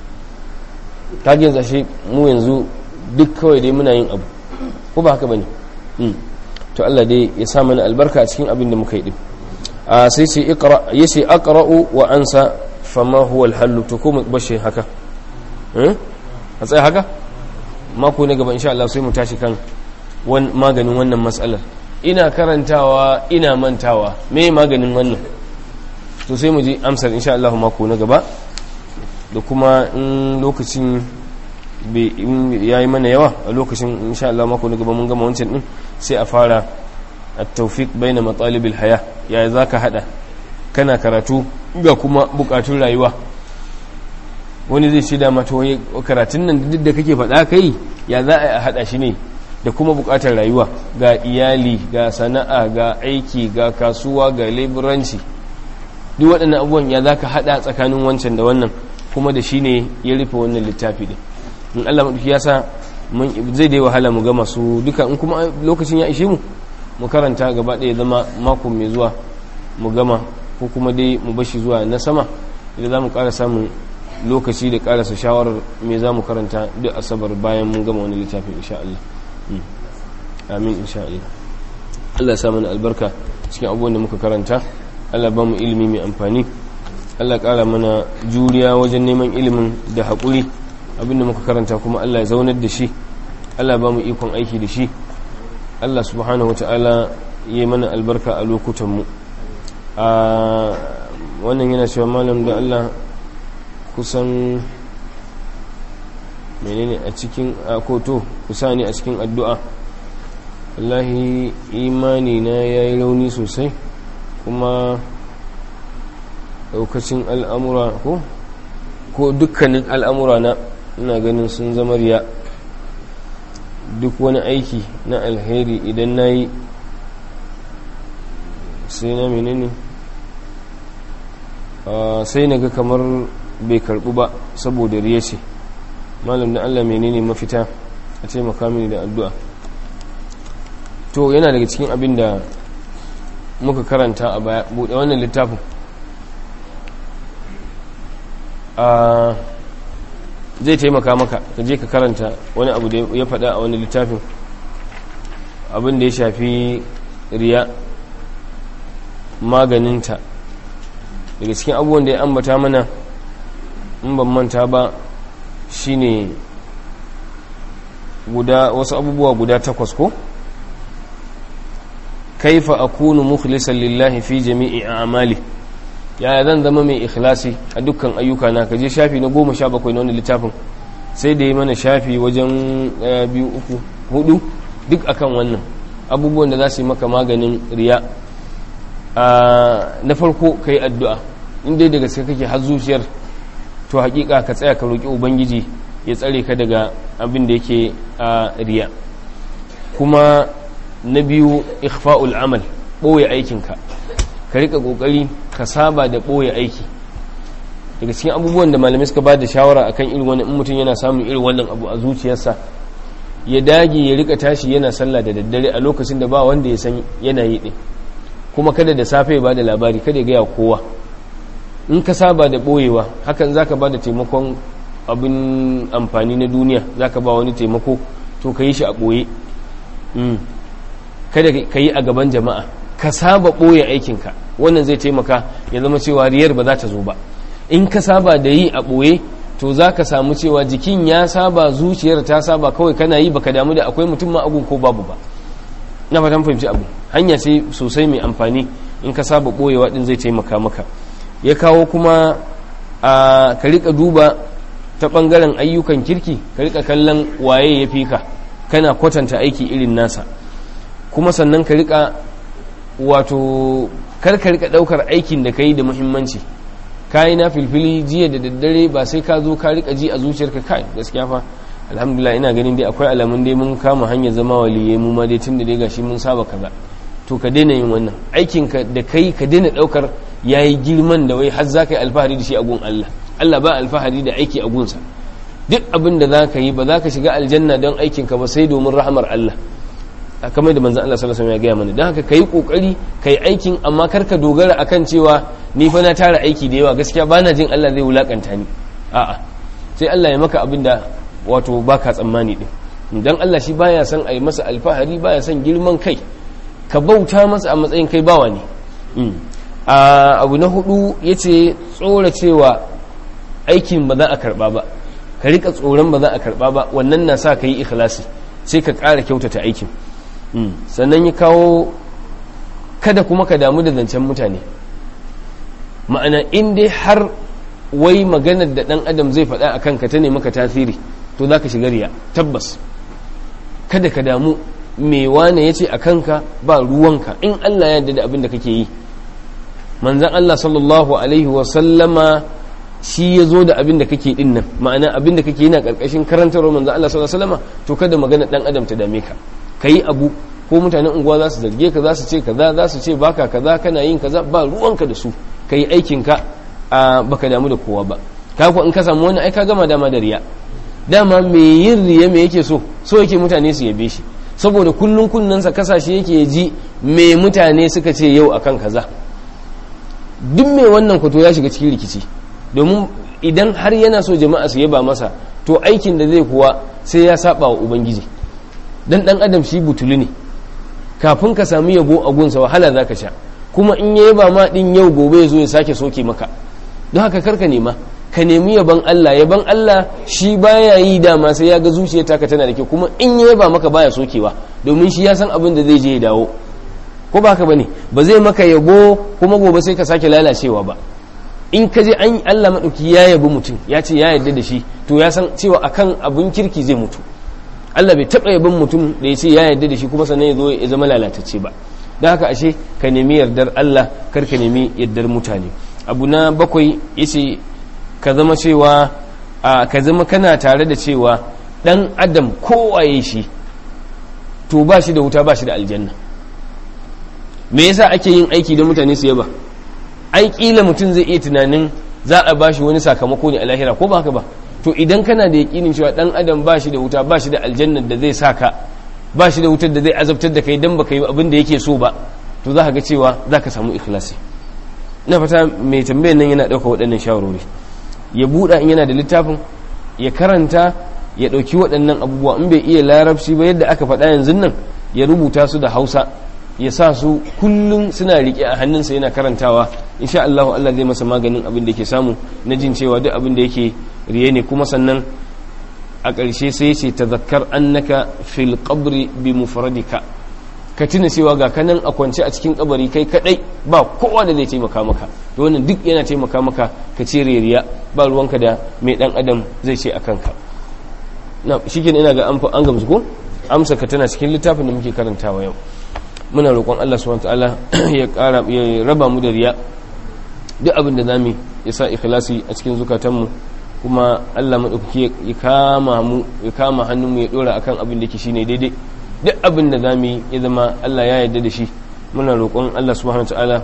kagin zashe mu yanzu duk kawai dai muna yin abu ko ba haka ba ne to Allah dai ya sa mana albarka a cikin abin da muka yi din a sai ce ya ce aqra'u wa ansa fama huwa alhallu to ko mu bashe haka a tsaye haka mako na gaba insha Allah sai mu tashi kan maganin wannan matsalar ina karantawa ina mantawa me maganin wannan to sai mu ji amsar insha Allah mako na gaba da kuma in lokacin ya yi mana yawa a lokacin insha Allah mako na gaba mun gama wancan din sai a fara at-tawfiq baina matalibil haya ya zaka hada kana karatu ga kuma bukatun rayuwa wani zai ce da mata wani karatun nan duk da kake faɗa kai ya za a hada shi ne da kuma bukatar rayuwa ga iyali ga sana'a ga aiki ga kasuwa ga leburanci duk waɗannan abubuwan ya za ka haɗa tsakanin wancan da wannan kuma da shi ne ya rufe wannan littafi ɗin in allah maɗauki ya sa zai dai wahala mu gama su duka in kuma lokacin ya ishe mu mu karanta gaba ɗaya zama mako mai zuwa mu gama ko kuma dai mu bashi zuwa na sama idan za mu ƙara samun lokaci da ƙarasa shawarar me za mu karanta duk asabar bayan mun gama wani littafin insha Allah amin insha Allah Allah ya sa mana albarka cikin abubuwan da muka karanta Allah ba mu ilimi mai amfani Allah ƙara mana juriya wajen neman ilimin da haƙuri abinda muka karanta kuma Allah ya zaunar da shi Allah ba mu ikon aiki da shi Allah subhanahu wata'ala ya mana albarka a lokutanmu a wannan yana cewa malam da Allah kusan menene a cikin akoto kusa ne a cikin addu'a wallahi imani na ya yi rauni sosai kuma daukacin al'amura ko ko dukkanin al'amura na ina ganin sun zama riya duk wani aiki na alheri idan na yi sai na menene sai na ga kamar bai karbu ba saboda riya ce malam da allah menene mafita a taimaka mini da addu'a to yana daga cikin abin da muka karanta a baya buɗe wannan littafin zai taimaka maka ka je ka karanta wani abu da ya faɗa a wani littafin abin da ya shafi riya maganinta daga cikin abubuwan da ya ambata mana in ban manta ba shine guda wasu abubuwa guda takwas ko kaifa akunu mukhlisan lillahi fi jami'i a'mali yaya zan zama mai ikhlasi a dukkan ayyuka na kaje shafi na goma sha bakwai na wani littafin sai da yi mana shafi wajen biyu uku hudu duk akan wannan abubuwan da za su yi maka maganin riya na farko ka yi addu'a inda daga sai kake har zuciyar to hakika ka tsaya ka roƙi ubangiji ya tsare ka daga abin da yake a riya kuma na biyu ikhfa'ul amal ɓoye aikinka ka rika kokari ka saba da boye aiki daga cikin abubuwan da malamai suka ba da shawara akan irin wani in mutum yana samun irin wannan abu a zuciyarsa ya dage ya rika tashi yana sallah da daddare a lokacin da ba wanda ya san yana yi din kuma kada da safe ya bada labari kada ya gaya kowa in ka saba da boyewa hakan zaka ba da taimakon abin amfani na duniya zaka ba wani taimako to ka yi shi a boye kada ka yi a gaban jama'a ka saba boye aikinka wannan zai taimaka ya zama cewa riyar ba za ta zo ba in ka saba da yi a boye to za ka samu cewa jikin ya saba zuciyar ta saba kawai kana yi baka damu da akwai mutum ma agun ko babu ba na fatan fahimci abu hanya ce sosai mai amfani in ka saba boyewa din zai taimaka maka ya kawo kuma a ka rika duba ta bangaren ayyukan kirki ka rika kallon waye ya fi ka kana kwatanta aiki irin nasa kuma sannan ka rika wato kar ka rika daukar aikin da ka yi da muhimmanci kayi na filfili jiya da daddare ba sai ka zo ka rika ji a zuciyarka kai gaskiya fa alhamdulillah ina ganin dai akwai alamun dai mun kama hanyar zama waliye mu ma dai tunda dai gashi mun saba kaza to ka daina yin wannan aikin ka da kai ka daina daukar yayi girman da wai har zaka yi alfahari da shi a gun Allah Allah ba alfahari da aiki a gunsa duk abin da zaka yi ba za ka shiga aljanna don aikin ka ba sai domin rahamar Allah kamar da manzon Allah sallallahu alaihi wasallam ya gaya mana don haka kai kokari kai aikin amma kar ka dogara akan cewa ni fa na tara aiki da yawa gaskiya bana jin Allah zai wulakanta ni a'a sai Allah ya maka abin da wato baka tsammani din dan Allah shi baya son a yi masa alfahari baya son girman kai ka bauta masa a matsayin kai bawa ne a abu na hudu yace tsora cewa aikin ba za a karba ba ka rika tsoron ba za a karba ba wannan na sa ka yi ikhlasi sai ka ƙara kyautata aikin sannan ya kawo kada kuma ka damu da zancen mutane ma'ana in dai har wai maganar da ɗan adam zai faɗa a kanka ta ne maka tasiri to za ka shiga riya tabbas kada ka damu me wane ya ce a kanka ba ruwanka in allah ya yarda da abin da kake yi manzan allah sallallahu alaihi wasallama shi ya zo da abin da kake din nan ma'ana abin da kake yana karkashin karantarwar manzan allah sallallahu alaihi wasallama to kada magana ɗan adam ta dame ka ka yi abu ko mutanen unguwa za su zarge ka za su ce kaza za su ce baka kaza kana yin kaza ba ruwanka da su ka yi aikinka a baka damu da kowa ba kaku in ka samu wani ai ka gama dama da riya dama me yin riya me yake so so yake mutane su yabe shi saboda kullun kunnansa kasashe yake ji me mutane suka ce yau akan kaza duk me wannan kwato ya shiga cikin rikici domin idan har yana so jama'a su yaba masa to aikin da zai kuwa sai ya saba wa ubangiji dan dan adam shi butulu ne kafin ka sami yabo a gunsa wahala zaka sha kuma in ya yaba ma din yau gobe ya zo ya sake soke maka don haka karka nema ka nemi yaban Allah yaban Allah shi baya yi dama sai ya ga zuciya taka tana da kyau kuma in ya yaba maka baya sokewa domin shi ya san abin da zai je ya dawo ko ba haka bane ba zai maka yabo kuma gobe sai ka sake lalacewa ba in ka je an Allah madauki ya yabi mutum ya ce ya yarda da shi to ya san cewa akan abin kirki zai mutu Allah bai taɓa yabin mutum da ya ce ya yarda da shi kuma sannan ya zo ya zama lalatacce ba don haka ashe ka nemi yardar Allah kar ka nemi yardar mutane abu na bakwai yace ka zama cewa ka zama kana tare da cewa dan adam kowaye shi to ba shi da wuta ba shi da aljanna me yasa ake yin aiki da mutane su yaba ai kila mutum zai iya tunanin za a bashi wani sakamako ne a lahira ko ba haka ba to idan kana da yakinin cewa dan adam ba shi da wuta ba shi da aljannar da zai saka ba shi da wutar da zai azabtar da kai dan baka yi abin da yake so ba to za ka ga cewa za ka samu ikhlasi ina fata mai tambayar nan yana ɗauka waɗannan shawarwari ya buɗa in yana da littafin ya karanta ya ɗauki waɗannan abubuwa in bai iya larabci ba yadda aka faɗa yanzu nan ya rubuta su da hausa ya sa su kullum suna riƙe a hannunsa yana karantawa insha Allah Allah zai masa maganin abin da yake samu na jin cewa duk abin da yake riye ne kuma sannan a ƙarshe sai ce tazakkar annaka fil qabri bi mufradika ka tuna cewa ga kanan a kwance a cikin kabari kai kadai ba kowa da zai taimaka maka to wannan duk yana taimaka maka ka ce riya ba ruwanka da mai dan adam zai ce a kanka na shikenan ina ga an gamsu ko amsa ka tana cikin littafin da muke karantawa yau muna roƙon Allah subhanahu wataala ya ƙara ya raba mu da riya duk abin da zamu ya sa ikhlasi a cikin zukatanmu kuma Allah madaukaki ya kama mu ya kama hannun mu ya dora akan abin da yake shine daidai duk abin da zamu ya zama Allah ya yarda da shi muna roƙon Allah subhanahu wataala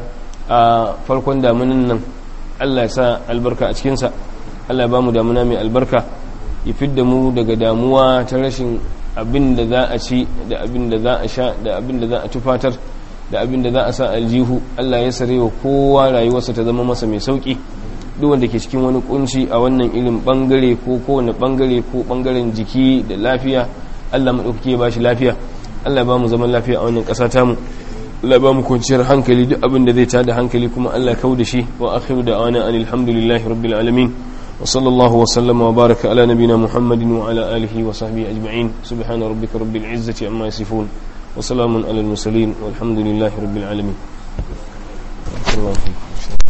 a farkon damunan nan Allah ya sa albarka a cikinsa Allah ya ba mu damuna mai albarka ya fidda mu daga damuwa ta rashin abin da za a ci da abin da za a sha da abin da za a tufatar da abin da za a sa aljihu Allah ya sare wa kowa rayuwarsa ta zama masa mai sauki duk wanda ke cikin wani kunci a wannan irin bangare ko kowane bangare ko bangaren jiki da lafiya Allah maɗaukaki ya bashi lafiya Allah ba mu zaman lafiya a wannan ƙasa tamu Allah ba mu kwanciyar hankali duk abin da zai tada hankali kuma Allah kau da shi wa akhiru da ana alhamdulillahi rabbil alamin wa sallallahu wa sallama wa baraka ala nabina muhammadin wa ala alihi wa sahbihi ajma'in subhana rabbika rabbil izzati amma yasifun wa salamun ala al mursalin walhamdulillahi rabbil alamin